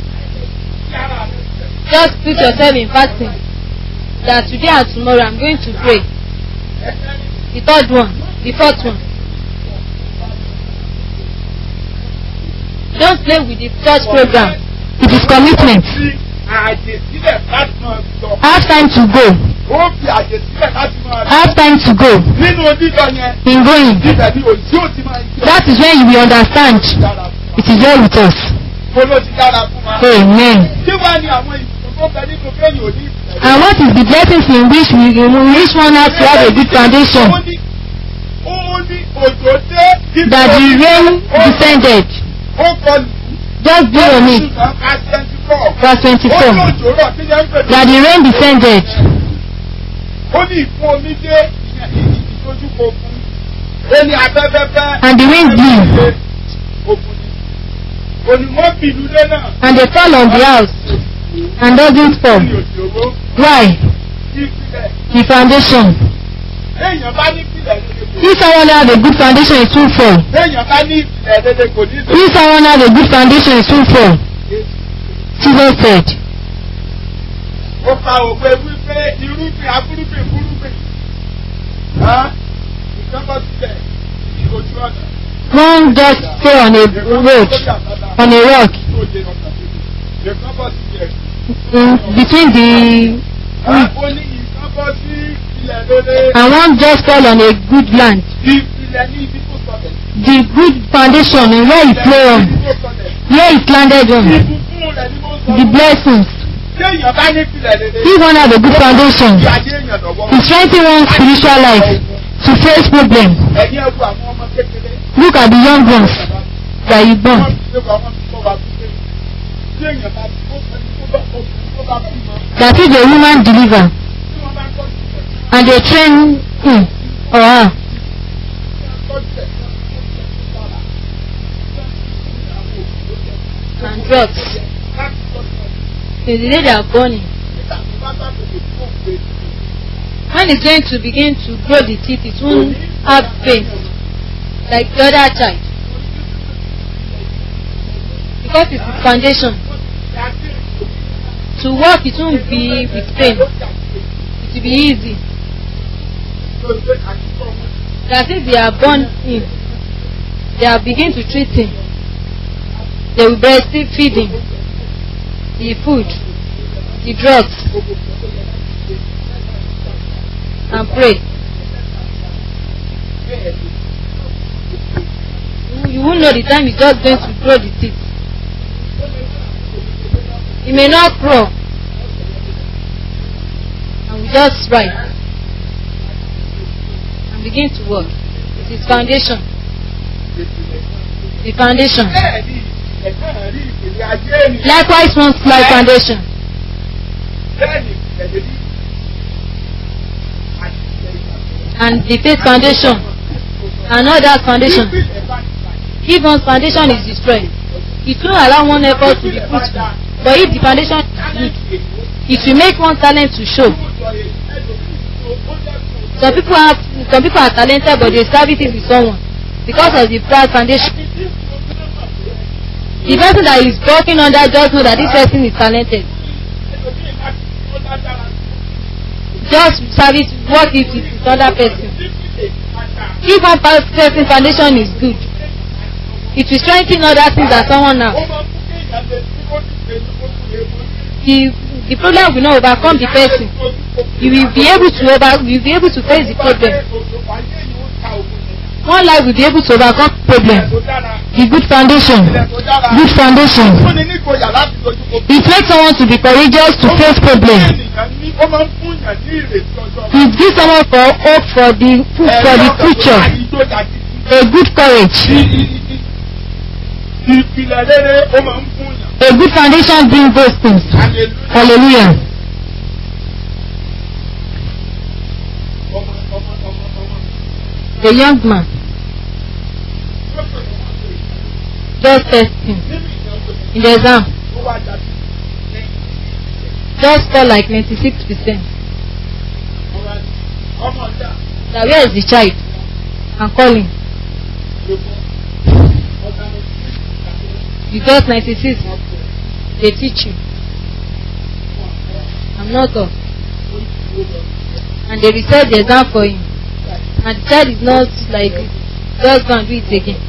Just put yourself in fasting. That today and tomorrow I'm going to pray. The third one, the fourth one. Don't play with the church program. It is commitment. Ààyè sílẹ̀ láti máa sọ. Have time to go. Ó fi ààyè sílẹ̀ láti máa sọ. Have time to go. Nínú dídọ̀ yẹn, In going. dídọ̀ ni òjì ò ti máa ń jẹ́. That is when you will understand. dára fún wa. It is well with us. Mo ló ti dára fún wa. Amen. Kí wá ní àwọn ìṣòro tó bẹ nínú kéèyàn ò ní ìfẹ́? And what is the blessings in which we we which one has to have a good foundation? Ó ní ó ní òjò dé. ibi That the omi rain ó- descended. Ó kọlù. Just be on it. Verse Ó ní 24. òjò rọ̀ kí yẹn ń pè That the rain descended. Ó ní ìfún omi dé ìyẹn ìdójúkọ ogun. Ó ní afẹ́fẹ́fẹ́. And the wind blew. Ogun ni. Onímọ̀ bìlú dé náà. And they fell on the house. And doesn't fall. Ní òjò owó. Why? Ìpìlẹ̀. The foundation. Téèyàn bá ní ìpìlẹ̀ rere kò If someone has a good foundation, it will fall. Téèyàn bá ní ìpìlẹ̀ rere kò ní sọ. If someone has a good foundation, it will fall. Jesus said. Ó pa òwe wípé irúgbìn afúrúgbìn fúrúgbìn. Hán? Ìkan bọ́ sílẹ̀ ìṣojú ọ̀nà. One just stay on a road, on a rock, Ìkan bọ́ sílẹ̀. in between the Hán? Ó ní ìkan bọ́ sí ilẹ̀ rere. and one just fall on a good land. Ìpìlẹ̀ ní ibi tó sọlẹ̀. The good foundation and where it lay on, Ibi tó sọlẹ̀. where it landed on, Ìbùkún rẹ̀ ni mo sọ. the blessings. Téèyàn bá ní ìpìlẹ̀ rere. If one has a good foundation, Ìyá ayé èèyàn lọ́wọ́. it strengthens one's spiritual life to face problem. Ẹ̀yin ẹ̀rù àwọn ọmọ kékeré. Look at the young ones that you born. That is a woman deliver and they train him or her. And drugs. Till the day they are born in. When it's going to begin to grow the teeth, it won't have pain like the other child. Because it's the foundation. To walk, it won't be with pain. It will be easy. That if they are born in, they are begin to treat him. They will breastfeed feed him. The food, the drugs, and pray. You won't know the time it's just going to grow the teeth. It may not grow. And we just write. And begin to work. It is foundation. The foundation. Likewise one's life foundation. And the faith foundation. And all that foundation. If one's foundation is destroyed, it will allow one effort to be fruitful. But if the foundation is good, it will make one talent to show. Some people have some people are talented but they service it with someone because of the bad foundation. The person that is working under just know that this person is talented. Just service work it with this other person. If one person foundation is good, it will strengthen other things that someone has. The the problem will not overcome the person. you will be able to over you will be able to face the problem one life will be able to overcome problem the good foundation good foundation fúnni ní ìgboyà láti dojú kọ. it makes someone to be courageous to face problem ènìyàn ní ó máa ń fún yàn ní ìrètí ọjọ́. it gives someone for hope for the for the future ìgboyà ti a good courage ìpìlẹ̀ rere ó máa ń fún yàn. a good foundation brings those things hallelujah. hallelujah ọmọ ọmọ ọmọ ọmọ. a young man just testing nínú ìyàwó in the exam ó wá jáde ní just score like ninety-six percent ọmọ ọmọ ọjà na where is the child i'm calling lóko ọjà ní you got ninety-six they teach you i'm not up and they reset the exam for him and the child is not like this just go and do it again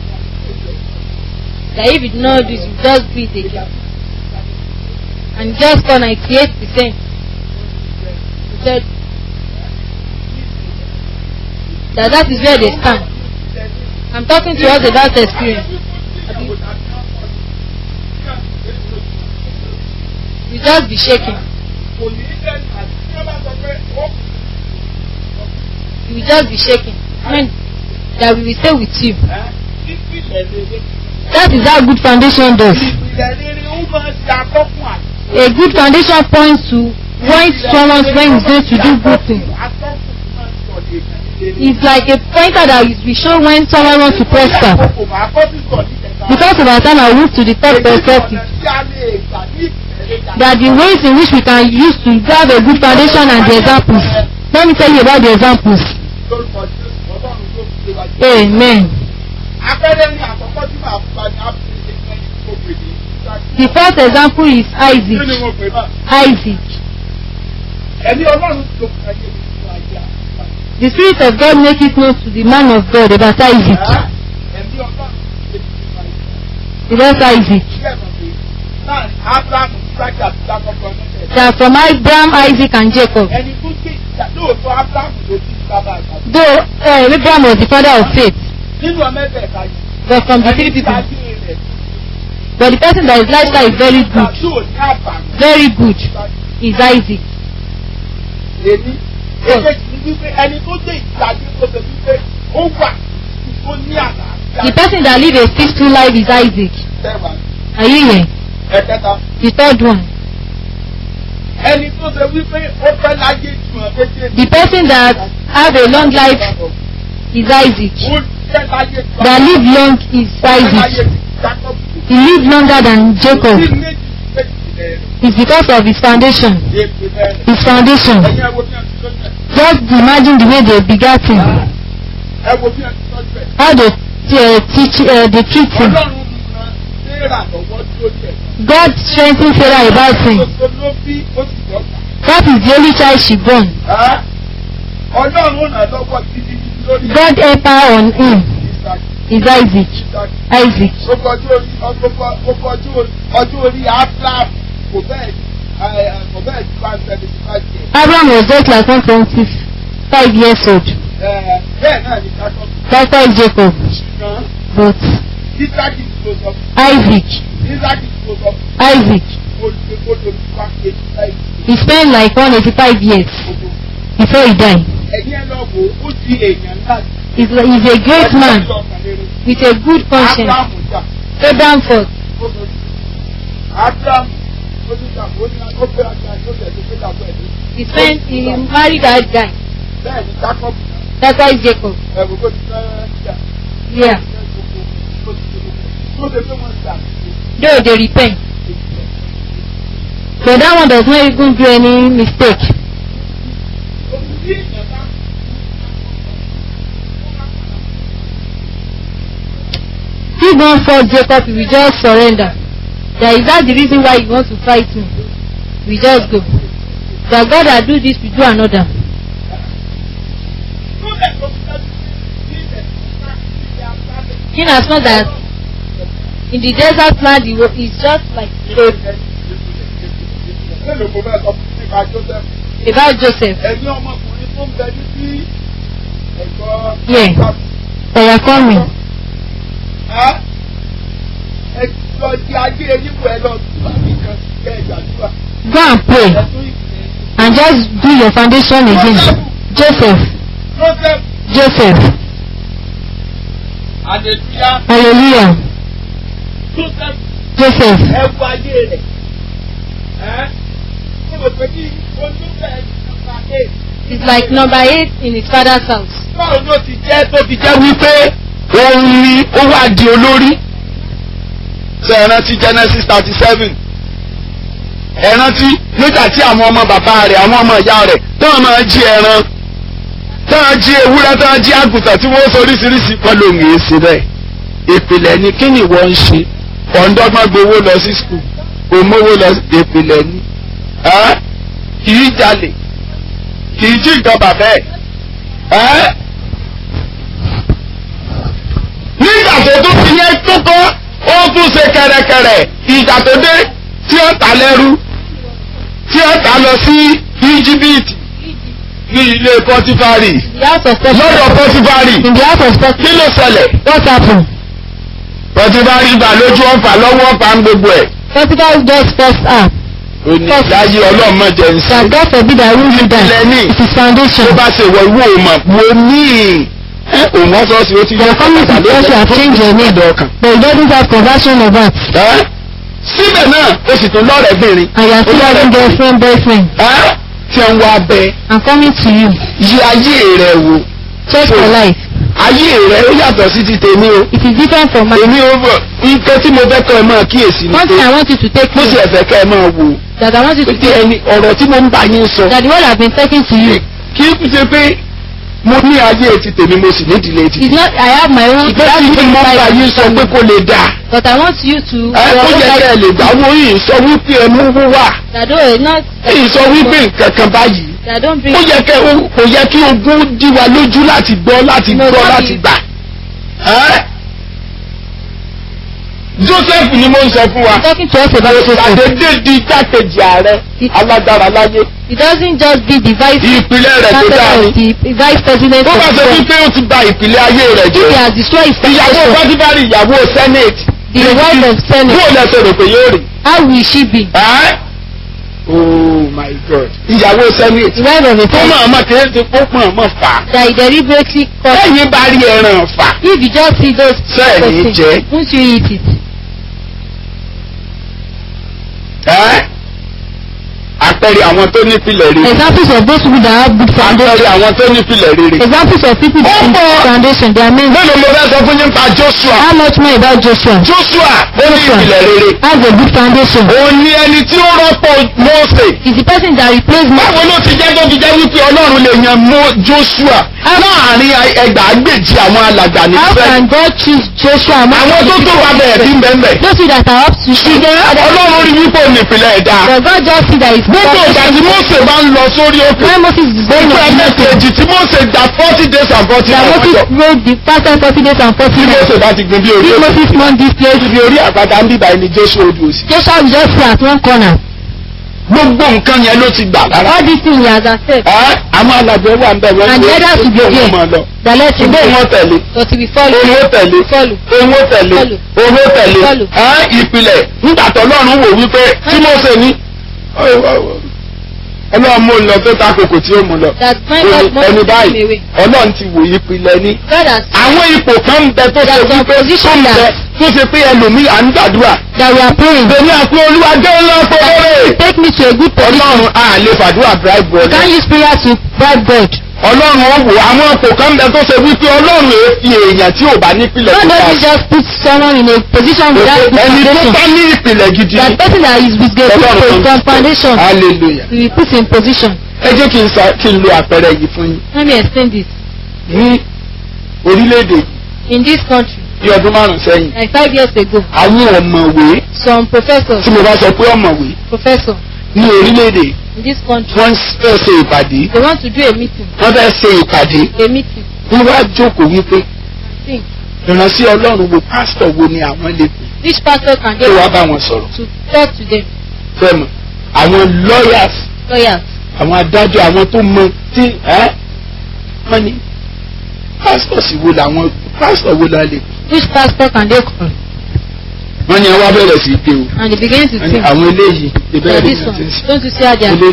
that if you do not do it you just do it again and you just score ninety-eight percent you said that that is where they stand i'm talking to us about experience you just be shaking kò ní í lẹ́nu àti tí wọ́n bá sọ pé ó you will just be shaking when that we will stay with you ẹ́ ìpìlẹ̀ rere that is how good foundation does ìpìlẹ̀ rere ó máa ṣe atọ́kùn àti. a good foundation points to point someone when he's going to do good thing atọ́kùn máa ń sọ lè kàn ní rere. it's like a pointer that is will show when someone wants to prosper Kò máa kọ́ sí sọ ní kẹta. because of our time i move to the third perspective Tí a lè gbà ní ìpìlẹ̀ rere. that the ways in which we can use to have a good foundation and the examples let me tell you about the examples Lórúkọ Jésù, Ọlọ́run ló fi lé wa jẹ́. amen Abẹ́rẹ́ ní àkọ́kọ́ tí màá fún wa ní Áfíríkà ní ẹni tó pè ní. the first example is Kí ni isaac mo pè náà? isaac Ẹni Ọlọ́run tó kàn yé mi fún ayé àkọ́kọ́. the spirit of god make it known to the man of god about isaac Ẹni Ọlọ́run tó kàn yé mi fún ayé àkọ́kọ́. about isaac Ṣé ẹ̀mọ̀ pé láàrin Ábúráhámù, Ísákì àti Jákọ́bù ọdún tẹ̀lé. they are from abraham isaac and jacob Ẹni tó gbé ìjà lóòótọ́ Ábúráhámù ló bí bàbá àgbà. though uh, abraham was the father of faith Nínú ọmọ ẹgbẹ̀ta yìí. but from the three Ẹni tí people ayé rẹ̀ but the person that his lifestyle is very good tí ò ní àbàmì. very good is isaac èmi èkejì ní wípé ẹni tó gbé ìgbàgbé tó ṣe wípé ó wà tó ní àlàáfíà. the person that live a peaceful life is isaac Tẹ́wà. are you here ẹ̀kẹta the third one ẹni tó ṣe wípé ó fẹ́ láyé ju ọ̀ méjèèjì. the person that have a long life is isaac ó fẹ́ láyé ju that live long is ó fẹ́ láyé isaac ju Jacob. he live longer than jacob Kí méjì méjì rẹ̀ it's because of his foundation èpè rẹ̀. his foundation Ẹ̀yin ẹ wo bí wọ́n ti tọ́jú ẹ̀. just imagine the way they begat him Ẹ wo bí wọ́n ti tọ́jú ẹ̀. how they uh, teach uh, they treat him Ọlọ́run ran Séèrà lọ́wọ́ tó jẹ̀. god strengthen sarah about him Gbogbo ló bí ó sì dọ́gba. that is the only child she born Ẹ́ Ọlọ́run ràn lọ́wọ́ títí lórí god help her on him Ìsàkì. is isaac Ìsàkì. isaac Gbogbo ọjọ́ orí gbogbo gbogbo ọjọ́ orí ọjọ́ orí Abraham kò bẹ́ẹ̀ ẹ, ẹ, kò bẹ́ẹ̀ ju one seventy five years. abraham was just like one twenty five years old Ẹ, Bẹ́ẹ̀ náà ni Jacob likewise jacob ṣùgbọ́n but Isaki tó sọ isaac Isaki tó sọ isaac olùdókòdò wá eighty five he spent like one eighty five years gbogbo. before he die Ẹ̀yin ẹ lọ wò ó di èèyàn ńlá. he's, he's a great man with a good conscience Abraham jà. abraham fought Abraham ó ní ìjàmbá ó ní ó fẹ́ àgbà tó tẹ̀lé pé ìjàmbá ẹ̀ ló. he spent he married that guy Bẹ́ẹ̀ ni Jacob that's why jacob ẹ̀rù kó ti fẹ́ jà. yeah Tó ṣe pé wọ́n jà. though they repent but that one does not even do any mistake Òbí èèyàn bá if one fought jacob he will just surrender that is that the reason why you want to fight me we just go that god that do this we do another tó lẹ̀ tó fi dájú sí ilẹ̀ tó ká ìdílé abúlé. in as much as in the desert land he was is just like a Mélòó mo fẹ́ sọ fún nípa Joseph? about Joseph. ẹ̀yin ọmọkùnrin tó ń bẹ ní sí ẹ̀gbọ́n. Yeah. They are coming. Ẹ́ ẹ lọ di ajé níbo ẹ lọ tún àmì kan kẹ́ ẹ gbàdúrà. Go and pray Ẹ tún ìpìlẹ̀. and just do your foundation again. Joseph. Joseph Joseph. Adétúyá Hallelujah. Joseph Joseph. ẹ wọ ayé rẹ̀. Ẹ́ ṣé mo pè ní ojúbẹ̀ nípa eight. It's like number eight in his father's house. Báwo ló ti jẹ́ tó ti jẹ́ jẹ́ wípé òun ni ó wá di olórí. ṣe é rántí Genesis thirty seven ẹ rántí nígbà tí àwọn ọmọ bàbá rẹ̀ àwọn ọmọ ìyá rẹ̀ táwọn máa jí ẹran táwọn jí ewúrẹ́ táwọn jí àgùntàn tí wọ́n sọ oríṣiríṣi wọ́n ló ń yé sí bẹ́ẹ̀. ìpìlẹ̀ ni kí ni ìwọ ń ṣe ọ̀ndọ́gbọ́n gbowó lọ sí skul òmówó lọ sí ìpìlẹ̀ ni ẹ́ kì í jalè kì í jí nǹkan bàbá ẹ̀ ẹ́ nígbà tó tún fi yẹn tó kọ́ ó tún ṣe kẹ̀rẹ̀kẹ̀rẹ̀ ìgbà tó dé tí ó ta lẹ́rú tí ó ta lọ sí íjíbítì ní ilé pọtifari The house of lọ́dọ̀ Potiphar. pọtifari In the house of Potiphar. kí ló ṣẹlẹ̀ What happened? pọtifari gbà lójú ọ̀fà lọ́wọ́ ọ̀fà ń gbogbo ẹ̀ Potiphar just first up. onídàáyé ọlọ́mọdé ń That sìn God forbid that will do that. Lẹ́ni. It is foundation. tó bá ṣe wọ ìwé òmà wo ní ẹ òun ọ̀sọ́ọ̀sì ó ti They are coming to church you have changed your name. ọ̀dọ̀ ọkàn. But you don't have conversion of that. Ẹ́, síbẹ̀ náà ó sì tún lọ́rẹ̀ẹ́bìnrin And you are still having girlfriend, boyfriend. ẹ́ tí ń wá bẹ I'm coming to you. yí ayé rẹ wò Check your life. ayé rẹ ó yàtọ̀ sí ti tèmi o It is different from mine. èmi ó bọ̀ nǹkan tí mo fẹ́ kọ́ ẹ máa kíyèsí ni One thing pé I want you to take mo sì note ẹ̀fẹ̀ kẹ́ ẹ máa wò that I want you pé to kí take ẹni ọ̀rọ̀ tí mo ń bá yín sọ that the word I've been talking to you kí n ṣe pé mo ní ayé ti tèmi mo sì ní ìdílé ti is not I have my own ìgbà tí mo ń bá yín sọ pé kó lè dáa but I want you to ẹ ó yẹ kẹ́ ẹ lè dáwọ́ yìí sọ wípé ẹ mú owó wà that don't not èyí sọ wípé nǹkan kan báyìí that don't bring ó yẹ kẹ́ ó- kò yẹ kí ogún dí wa lójú láti gbọ́ láti No, gbọ́ that láti is- gbà. Ẹ́? Joseph ni mo ń sọ fún wa talking to us about Joseph. àdédé di igbákejì ààrẹ alágbára láyé It doesn't just be the vice ìpìlẹ̀ rẹ̀ tó president dáa of ni. the vice president tó of bá the ṣe world. wípé ó ti ba ìpìlẹ̀ ayé rẹ̀ If he jẹ́ has destroyed his ìyàwó foundation, pátibárì ìyàwó senate the wife of Senate, bóò lẹ́sẹ̀ rò pé yóò rí. how will she be? Ẹ́? oh my god ìyàwó senate The wife of a tó Senate mọ̀ ọmọ kìí ṣe kó pọ̀ ọmọ fà á. that he deliberately caused. lẹ́yìn bá rí ẹran fà If you just see those Sẹ́ẹ̀ ní jẹ́. won't you eat it? ẹ́ àpẹẹrẹ àwọn tó nípìlẹ̀ rere Examples of those people that have good foundation. àpẹẹrẹ àwọn tó nípìlẹ̀ rere. Examples of people that Ó have pọ̀. good foundation. They are men. mélòó mo fẹ́ sọ fún yín pa Joshua How much more about Joshua? Joshua ó ní Joshua. ìpìlẹ̀ rere Has a good foundation. òun ni ẹni tí ó rọ́pò Mósè Is the person that replaced me. báwo ló ti jẹ́ tó fi jẹ́ wípé Ọlọ́run lè yan mọ́ Joshua láàrin ẹgbàágbèjì àwọn alàgbà ní How Ísírẹ́lì can God choose Joshua among àwọn tó the tó people wà of bẹ̀rẹ̀ sí Israel? bẹ́ẹ̀ Those people that are up to ṣùgbọ́n Ọlọ́run rí wípé òun ìpìlẹ̀ ẹ̀dá But God just see that his gbogbo ìgbà tí Mósè bá ń lọ sórí òkè When Moses is going gbogbo on the mountain, ẹgbẹ́kejì tí Mósè gba forty days and forty that nights Moses ọjọ́ wrote the past and forty days and forty tí nights. Mósè bá ti gbin bí orí If òkè Moses won this place, ibi orí àpáta ń bíbá ẹni Jésù odò òsì Joshua will just sit at one corner. gbogbo nǹkan yẹn ló ti gbà lára All these things he has accepted. ẹ́ àwọn alàgbẹ̀ wà ń bẹ̀ wọ́n And the others will be there. máa lọ That let him ṣùgbọ́n go. wọ́n tẹ̀lé But he will follow. owó tẹ̀lé Follow. owó tẹ̀lé Follow. owó tẹ̀lé Follow. ẹ́ ìpìlẹ̀ nígbà tó Ọlọ́run wò wípé tí Mósè ní Ọlọ́run mú un lọ tó ta kòkò tí ó mú lọ That my Ó ní, God ẹni must take him báyìí away. Ọlọ́run ti wò ìpìlẹ̀ ní God has àwọn ipò kan ń bẹ tó ṣe There is wípé tó opposition ń bẹ that- tó ṣe pé ẹlòmíì à ń gbàdúrà that we are praying. èmi àti olúwa jẹ́ ńlá fọwọ́rẹ́ Take me to a good position. ọlọ́run a lè fàdúrà bribe You God can't use prayer to bribe God. ọlọ́run ó wò àwọn ipò kan ń bẹ tó ṣe wípé ọlọ́run èé fi èèyàn tí ò bá nípìlẹ̀ God tó bá doesn't just put someone in a position without good ẹni tó foundation. bá ní ìpìlẹ̀ gidi That person that is with a Ọlọ́run good kan foundation, hallelujah we will put in position. ẹ jẹ́ kí n sa kí n lo àpẹẹrẹ yìí fún yín Let me explain this. ní orílẹ̀-èdè In this country, bí ọdún márùn-ún sẹ́yìn like five years ago, àwọn ọ̀mọ̀wé some professors, tí mo bá sọ pé ọ̀mọ̀wé professor ní orílẹ̀-èdè in this country, wọ́n fẹ́ ṣe ìpàdé they want to do a meeting, wọ́n fẹ́ ṣe ìpàdé a meeting. wọ́n wá jókòó wípé Think ìránṣẹ́ ọlọ́run wo pásítọ̀ wo ni àwọn lè pè which pastor can é wá they bá wọn sọ̀rọ̀ to talk to them? fẹ́mọ̀ àwọn lawyers Lawyers, àwọn adájọ́ àwọn tó mọ tí ẹ́ wọ́n ní pásítọ̀ sì wo làwọn pásítọ̀ wo la lè Which pastor can they call? wọ́n ní àwa bẹ̀rẹ̀ sí í pé o And they begin to wọ́n ní think. àwọn eléyìí Yeah, ìbẹ̀rẹ̀ this ní one. àti ìsìn Don't you see how they are? ilé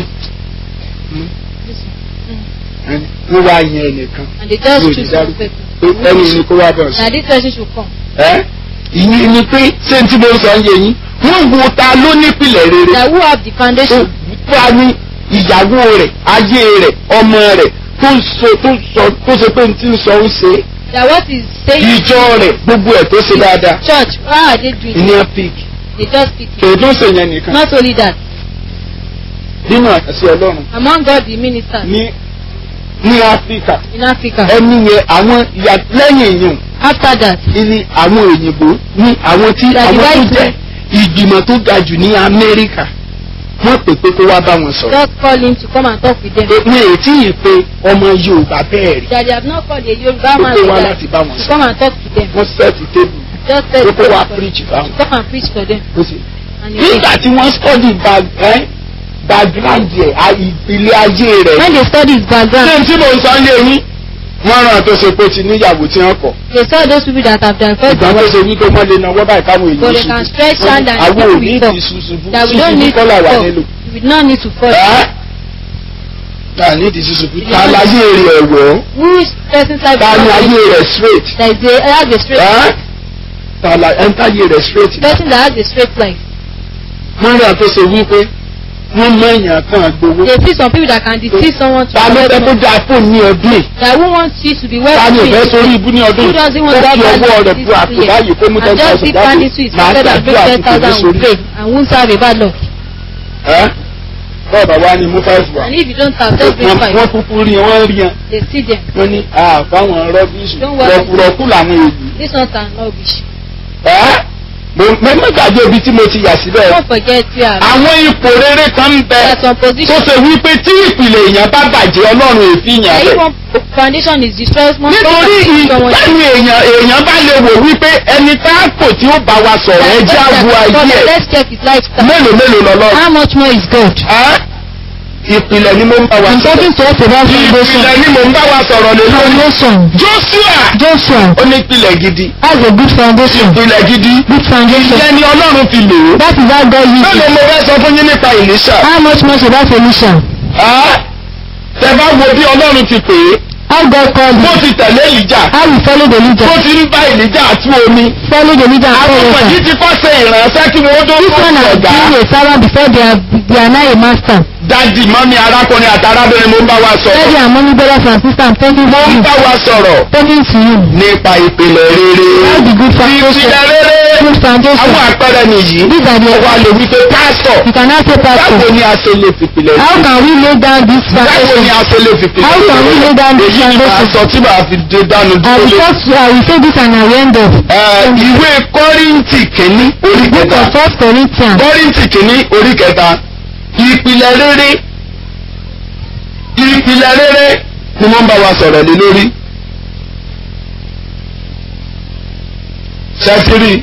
This one. wọ́n wá yan ẹnìkan And they just Good, choose that- one person. pé ẹni ní kó wá bọ̀ sí. Now this person should come. ẹ́ ìyẹn ni pé ṣé n tí mo sọ ń yé yín wọ́n wo ta ló nípìnlẹ̀ rere That who have the tó foundation. wá ní ìyàwó rẹ̀ ayé rẹ̀ ọmọ rẹ̀ tó ń sọ tó ń sọ tó ṣe pé n ti ń sọ ń ṣe That what is saying. ìjọ rẹ̀ gbogbo ẹ̀ tó ṣe dáadáa Church, how are they doing? ìní àpík They just speak. it. kèé tó ṣe yẹn nìkan Not only that, nínú àṣẹ ọlọ́run among God the ministers ní ní áfíríkà in Africa. ẹni yẹn àwọn ìyá lẹ́yìn èèyàn After that, ní àwọn òyìnbó ní àwọn tí That àwọn tó divide jẹ́ ìgbìmọ̀ tó ga jù ní amẹ́ríkà wọ́n pè pé kó wá bá wọn sọ̀rọ̀ God call him to come and talk with them. ní ètí yìí pé ọmọ yorùbá bẹ́ẹ̀ rí That they have not called a Yoruba ó man pé wá like láti that bá wọn to sọ̀rọ̀ come and talk to them. wọ́n sẹ́ẹ̀tì tébù Just tell ó pé wá them preach to báwọn. come and preach for them. ó sì And he nígbà tí wọ́n study bag ẹ́ background ẹ̀ a- ìpìlẹ̀ ayé rẹ̀ When they study his ṣé background, n tí mò ń sọ ń yé yín wọ́n ràn tó ṣe pé ti níyàwó tí wọ́n kọ̀ they saw those people that have divorced ìgbà tó ṣe wípé wọ́n lè náwó báyìí káwọn But èèyàn they can ṣubú stretch hand and àwọn ò people ní will fall. ìdí ṣùṣubú that we don't ṣùṣubú need to kọ́là wà fall. nílò. We do not need to fall. ẹ́ ta ní ìdí ṣùṣubú ta láyé rẹ̀ ẹ̀wọ̀ Whose person's life ta ní ayé rẹ̀ straight that is a, has a straight ẹ́ ta la ẹ̀ ń táyé rẹ̀ straight. person that has a straight life. wọ́n ràn tó ṣe wípé wọ́n mọ èèyàn kan gbowó. They see some people that can deceive someone to ta ló fẹ́ avoid kó money. dáa fóònù ní ọdún yìí. That who wants you to be well ta ni ò fẹ́ sórí ibú ní ọdún Who yìí. doesn't want ó that fi bad ọwọ́ rẹ̀ luck bu àpò this year? báyìí kó mú ten And just thousand dip jáde hand into his máa pocket and bring gbàdúrà ten kí kò ní thousand sórí. and pray and won't have a bad luck. ẹ́ bọ́ọ̀bà wa ni mú five wa. And if you don't have, just bring wọ́n five. wọ́n kúkú rí wọ́n rí yan. They see them. wọ́n ní àfáwọn rọ́bìṣì Don't worry. rọ̀kùrọ̀kù làwọn èyí. This one can rubbish. ẹ́ mo mo gbàgbé ibi tí mo ti yà síbẹ̀. Don't forget you are àwọn ipò rere kan ń bẹ at some tó position. ṣe wípé tí ìpìlẹ̀ èèyàn bá bàjẹ́ ọlọ́run èéfín yàn That if bẹ̀. one foundation is destroyed, one nítorí someone ìtẹ́nu èèyàn èèyàn bá lè wò wípé ẹni tá a kò tí ó bá wa sọ̀rọ̀ ẹ jẹ́ àbú ayé ẹ̀ Let's check his lifestyle. mélòó mélòó lọ́lọ́. How much more is God? ìpìlẹ̀ ni mo ń bá wa I'm sọ̀rọ̀. talking to us about foundation. ìpìlẹ̀ ni mo ń bá wa sọ̀rọ̀ lé lórí. Foundation. Joshua Joshua ó ní ìpìlẹ̀ gidi. has a good foundation. ìpìlẹ̀ gidi. Good foundation. ìyẹn ni ọlọ́run fi lò ó. That is how God uses mélòó it. mo fẹ́ sọ fún yín nípa ìlísà. How much more should that solution? tẹ bá wo bí ọlọ́run ti pè é. How God called bó it? ti tẹ̀lé ìlíjà. How we follow the bó leader? ti ń bá ìlíjà tú omi. Follow the leader and àwọn follow ọmọ yìí him. ti kọ́ ṣe ìrànṣẹ́ kí wọ́n tó This tó one has ọ̀gá. been a servant before they are, they are now a master. dádì mọ́mí arákùnrin àti arábìnrin mo ń bá wa Daddy sọ̀rọ̀. and mommy brothers and sisters I'm talking to mo ń you. bá wa sọ̀rọ̀ Talking to you. nípa ìpìlẹ̀ rere. How the good foundation. ìpìlẹ̀ rere. Good foundation. àwọn àpẹẹrẹ nìyí. These are the wà lè wí pé pásítọ̀. You cannot say báwo pastor. ni a ṣe lè fìpìlẹ̀ How can we lay down this báwo foundation? ni a ṣe lè fìpìlẹ̀ How can we lay down this èyí ni màá foundation? sọ tí màá fi dé dánu I dúró will lé. talk to I will say this and I will end up. Ẹ, ìwé kọ́ríntì kìíní orí Book kẹta of First Corinthians. kọ́ríntì kìíní orí kẹta ìpìlẹ̀ rere ìpìlẹ̀ rere ni wọ́n bá wa sọ̀rọ̀ lé lórí. ṣẹ́tírì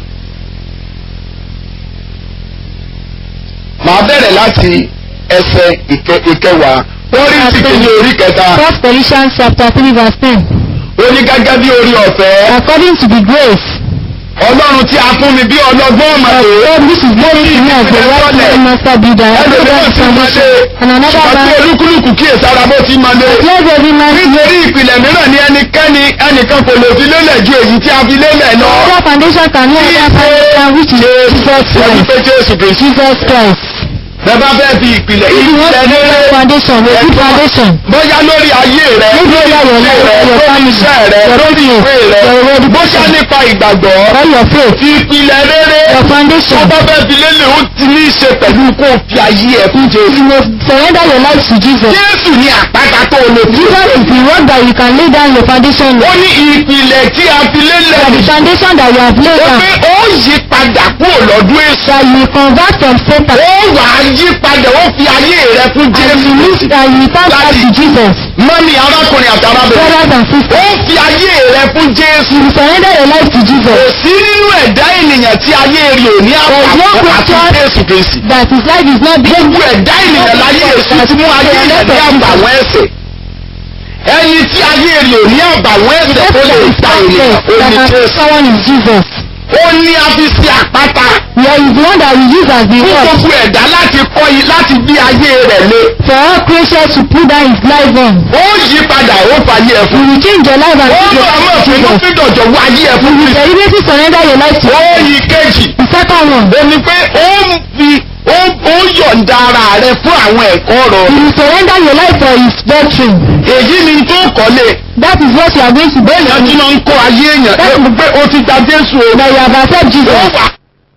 màá bẹ̀rẹ̀ láti ẹsẹ̀ ìkẹ- ìkẹwàá kọ́ríntì kìíní orí kẹta First Corinthians chapter three verse ten. ó ní gẹ́gẹ́ bí orí ọ̀fẹ́ According to the grace ọlọ́run tí a fún mi bí ọlọ́gbọ́n of màdé. God which is given to me as the right master builder and ẹlòmíràn another ti máa foundation lé and another ṣùgbọ́n tí man olúkúlùkù kíyè sára bó ti máa lé. let every man see nítorí ìpìlẹ̀ mìíràn ní ẹnikẹ́ni ẹnìkan kò lè fi lélẹ̀ ju èyí tí a fi lélẹ̀ lọ. other foundation can no other foundation which is Jesus wọ́n Christ pé jésù kristu. Jesus Christ bẹ́ẹ̀ bá fẹ́ fi ìpìlẹ̀ if you want ìpìlẹ̀ to build rere a foundation a good foundation bóyá lórí ayé rẹ maybe lórí over your ìṣe life rẹ your lórí family iṣẹ́ rẹ your lórí business ìwé rẹ your bóyá education nípa ìgbàgbọ́ or your faith ìpìlẹ̀ rere your tó foundation bá fẹ́ fi lélẹ̀ ó ti ní í ṣe pẹ̀lú kó o fi ayé ẹ̀ fún jésù. you must surrender your life to Jesus jésù ní àpáta tó o lè fi. Jesus is the one that you can lay down your foundation ó on ní ìpìlẹ̀ tí a fi lélẹ̀ the nìyí. foundation that you have laid ó down pé ó yí padà kúrò lọ́dún èso. that you convert from Satan ó wà á yí padà ó fi ayé rẹ fún and Jésù you Kristi. live and you return back to Jesus. mọ́mí arákùnrin àti arábìnrin. Brothers and ó sisters, fi ayé rẹ fún Jésù. you surrender your life to kò Jesus. sí nínú ẹ̀dá ènìyàn tí ayé rẹ̀ ò ní There is no àpapọ̀ àti question Jésù Kristi. That his life is not being gbogbo ẹ̀dá ènìyàn láyé èsì tí mú ayé rẹ̀ ní àbàwọ́n ẹ̀ṣẹ̀. ẹni tí ayé rẹ̀ ò ní àbàwọ́n ẹ̀ṣẹ̀ tó lè ta ènìyàn ó that ní can Jésù. someone is Jesus. ó ní a fi ṣe àpáta There is the one that we use as the fún rock gbogbo ẹ̀dá láti kọ́ yìí láti bí ayé rẹ̀ lé. for all creatures to put down his life on. ó yí padà ó fàyè ẹ̀ You fún. will change your life and ó give lọ your àmọ́ life to fún Jesus. fídọ̀jọ̀ wọ ayé ẹ̀ fún You Kristi. deliberately surrender your life to ó yí kejì. the second one. ó ní pé ó ń fi ó ó yọ̀ǹda ara rẹ fún àwọn ẹ̀kọ́ ọ̀rọ̀ You will surrender your life for his doctrine. èyí ni tó kọ́lé That is what you are going to do. èèyàn tí wọ́n ń kọ́ ayé èèyàn That ẹ pé ó ti gba Jésù o That you have accepted ó Jesus. wà.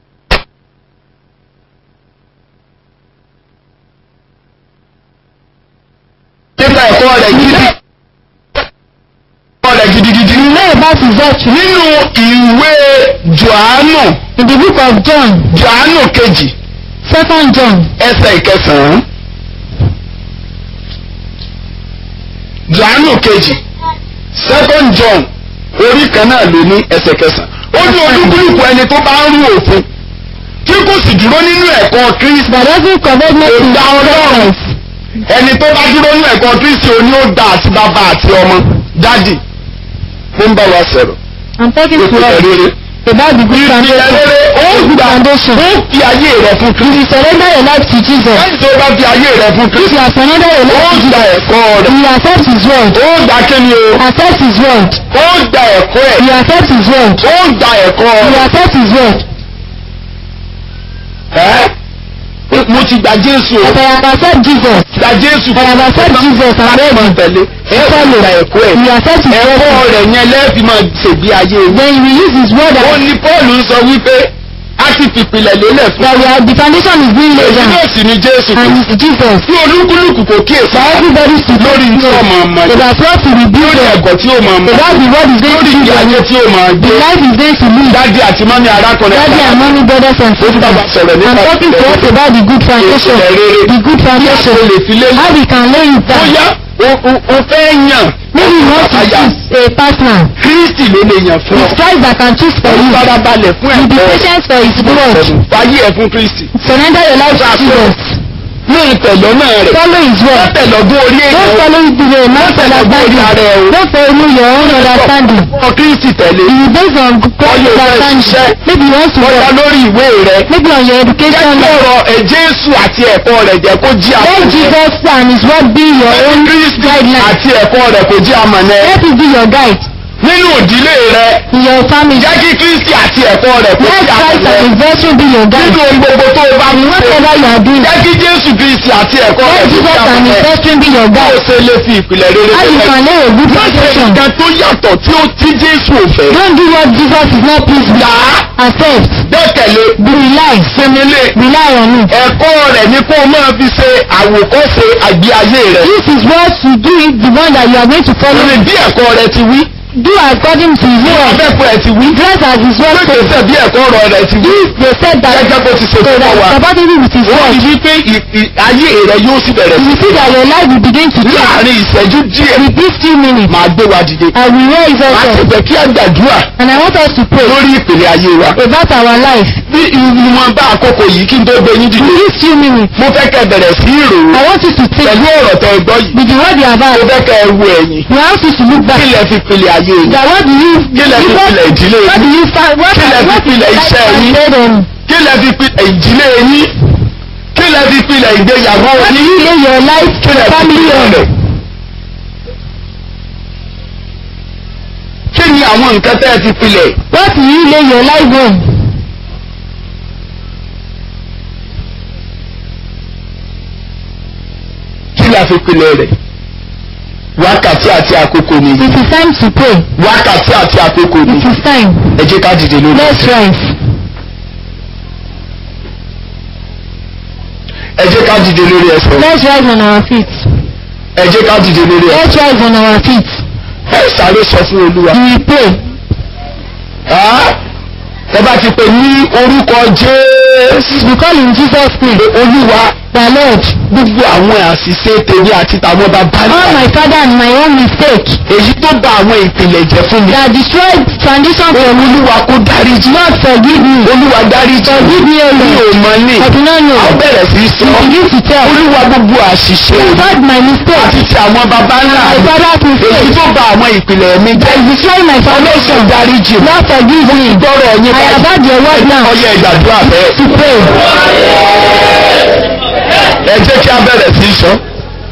nípa ẹ̀kọ́ rẹ̀ gidi ẹ̀kọ́ rẹ̀ gidigidi You know about his doctrine. nínú ìwé Jòhánù In the book of John, Jòhánù kejì second John, ẹsẹ̀ ìkẹsàn-án Jòhánù kejì second John orí kan náà ló ní ẹsẹ̀ kẹsàn-án ó ní olúkúlùkù ẹni tó bá ń rú òfin tí kò sì dúró nínú ẹ̀kọ́ Kristi that doesn't covet kò nothing dá Ọlọ́run ẹni tó bá dúró nínú ẹ̀kọ́ Kristi òní ó da àti bàbá àti ọmọ dádì ó ń bá wa sọ̀rọ̀ I'm talking ó to ti us rere about the good ìpìlẹ̀ foundation. rere ó Good gbà foundation. ó fi ayé rẹ̀ fún You Kristi will surrender your life to Jesus. lẹ́yìn tó bá fi ayé rẹ̀ fún If Kristi you have surrendered your ó life to gba Jesus, ẹ̀kọ́ rẹ̀ you accept his word. ó gba kíni o Accept his word. ó gba ẹ̀kọ́ ẹ̀ You accept his word. ó gba ẹ̀kọ́ You rẹ̀ accept his word. ẹ́ mo ti gba Jésù o But I have accept Jesus. gba Jésù I have accept Jesus and láti máa ready. tẹ̀lé ẹ ó Follow. gba ẹ̀kọ́ ẹ̀ You accept his ẹ̀kọ́ word. rẹ̀ yẹn lẹ́ẹ̀fì máa ṣègbé ayé yìí. Then you will use his word ó as ní Paul ń sọ wípé a ti fìpìlẹ̀ lélẹ̀ fún that we are, the foundation is being laid èyí down. náà sì ni Jésù And Kristi. it's Jesus. tí olúkúlùkù kò kíyèsí For everybody to lórí tí ó máa mọ̀ So that's what to be built lórí on. ẹ̀kọ́ tí ó máa So mọ̀ that's the word is going lórí to ìgbé be ayé tí ó máa The gbé life is going to live. dádì àti mọ́mí arákùnrin Daddy and mommy, brothers and ó ti bá wa sisters. sọ̀rọ̀ I'm nípa talking to us about the good foundation. ìpìlẹ̀ rere The good bí a kò foundation. lè fi lé How we can lay it down. bóyá o- o o fẹ́ yàn Maybe you want to àyà choose a partner. Kristi ló lè yàn fún ọ It's Christ that can choose for pẹ̀lú you. farabalẹ̀ fún You be ẹ̀kọ́ rẹ̀ patient for his word. fàyè ẹ̀ fún Kristi Surrender your life to Jesus. ní ìtẹ̀lọ́ náà rẹ̀ Follow his word. tẹ̀lọ́gbọ́n orí Don't èèyàn follow it the way man understanding. Don't follow your own understanding. ọ Kristi tẹ̀lé You based on God's Follow your understanding. friendship. Maybe you want to bọ́yá work. lórí ìwé rẹ̀ Maybe on your jẹ́ education. kí ọ̀rọ̀ ẹ̀ Jésù àti ẹ̀kọ́ rẹ̀ jẹ́ kó jí Let àmọ̀nẹ́ Jesus and his word be your own Kristi guideline. àti ẹ̀kọ́ rẹ̀ kó jí àmọ̀nẹ́ Let it be your guide nínú ìdílé rẹ̀ in your family. jẹ́ kí Kristi àti ẹ̀kọ́ rẹ̀ kó Let jí Christ and àmọ̀nẹ́ his virtue be your guide. nínú ohun gbogbo tó o bá In mú ṣe whatever you are doing. jẹ́ kí Jésù Kristi àti ẹ̀kọ́ rẹ̀ Let kó jí Jesus and his àmọ̀nẹ́ virtue be your bó o guide. ṣe lè fi ìpìlẹ̀ rere How you sílẹ̀ can lay a good má ṣe foundation. nǹkan tó yàtọ̀ tí ó tí Jésù ò fẹ́ Don't do what Jesus is not pleased with. yá Accept. gbẹ́kẹ̀lé Rely. sinmilé Rely on it. ẹ̀kọ́ rẹ̀ ni kó o máa fi ṣe àwòkọ́ṣe àgbé ayé rẹ̀ This is what to do it, the one that you are going to follow. lórí bí ẹ̀kọ́ rẹ̀ ti wí Do according to his bí word. abẹ́pọ̀ ẹ̀ ti wí Dress as his word says. gbẹ́gbẹ́sẹ̀ bí ẹ̀kọ́ ọ̀rọ̀ rẹ̀ ti wí They said that gẹ́gẹ́ bó ti ṣe so fún that wa compatible with his wọ́n word. ti wí pé ì- ì- ayé rẹ̀ yóò sì bẹ̀rẹ̀ sí You see that your life will begin to change. láàrin ìṣẹ́jú díẹ̀ With these few minutes, máa gbé wa dìde I will raise us máa sì up. fẹ́ kí a gbàdúrà And I want us to pray lórí ìpìlẹ̀ ayé wa about our life. bí ìwọ̀n bá àkókò yìí kí n tó gbé yín dìde With these few minutes, mo fẹ́ kẹ́ bẹ̀rẹ̀ sí ìròyìn I want you to think pẹ̀lú ọ̀rọ̀ tẹ́ ẹ gbọ́ yìí with the word you have mo had. fẹ́ kẹ́ ẹ wo ẹ̀yìn You want you to look kí back. lẹ fi pilẹ̀ ayé yìí That what do you, kí lẹ fi what, pilẹ̀ ìdílé what do yìí you find, what, Kí lẹ fi what is pilẹ̀ life iṣẹ́ yín? translated on? kí lẹ fi pilẹ̀ ìdílé yín kí lẹ fi pilẹ̀ ìgbéyàwó What do yín you lay your life kí lẹ fi family pilẹ̀ on? rẹ̀. kí ni àwọn nǹkan tẹ́ ẹ fi pilẹ̀ What do you lay your life on? kí la fi pilẹ̀ rẹ̀ wákàtí àti àkókò nìyí It is time to pray. wákàtí àti àkókò It nìyí is time. ẹ jẹ́ ká dìde lórí Let's rise. ẹ jẹ́ ká dìde lórí ẹsẹ̀ Let's rise on our feet. ẹ jẹ́ ká dìde lórí ẹsẹ̀ Let's rise on our feet. ẹ sáré sọ fún olúwa We will pray. Ah, ẹ bá ti pè ní orúkọ jésù We call in Jesus' name. olúwa gbogbo àwọn àṣìṣe tèmi àti tàwọn bàbá All náà my father and my own mistake èyí tó bà àwọn ìpìlẹ̀ jẹ́ fún mi. that destroyed foundation for me. olúwa kó dáríjì. Lord forgive me. olúwa dáríjì. Forgive me, O mi ò Lord. mọ̀ ní. I do not know. a ó bẹ̀rẹ̀ sí í sọ. You begin to tell. olúwa gbogbo àṣìṣe God my mistake. àti ti àwọn bàbá ńlá My mi. father's èyí mistake. tó bà àwọn ìpìlẹ̀ mi jẹ́. That destroyed my foundation. ọlọ́sùn dáríjì. Lord forgive me. gbọ́rọ̀ yín I have heard your word now ọyẹ ìgbàdúrà bẹ́ẹ̀. to pray. ẹ jẹ́ kí a bẹ̀rẹ̀ sí í sọ.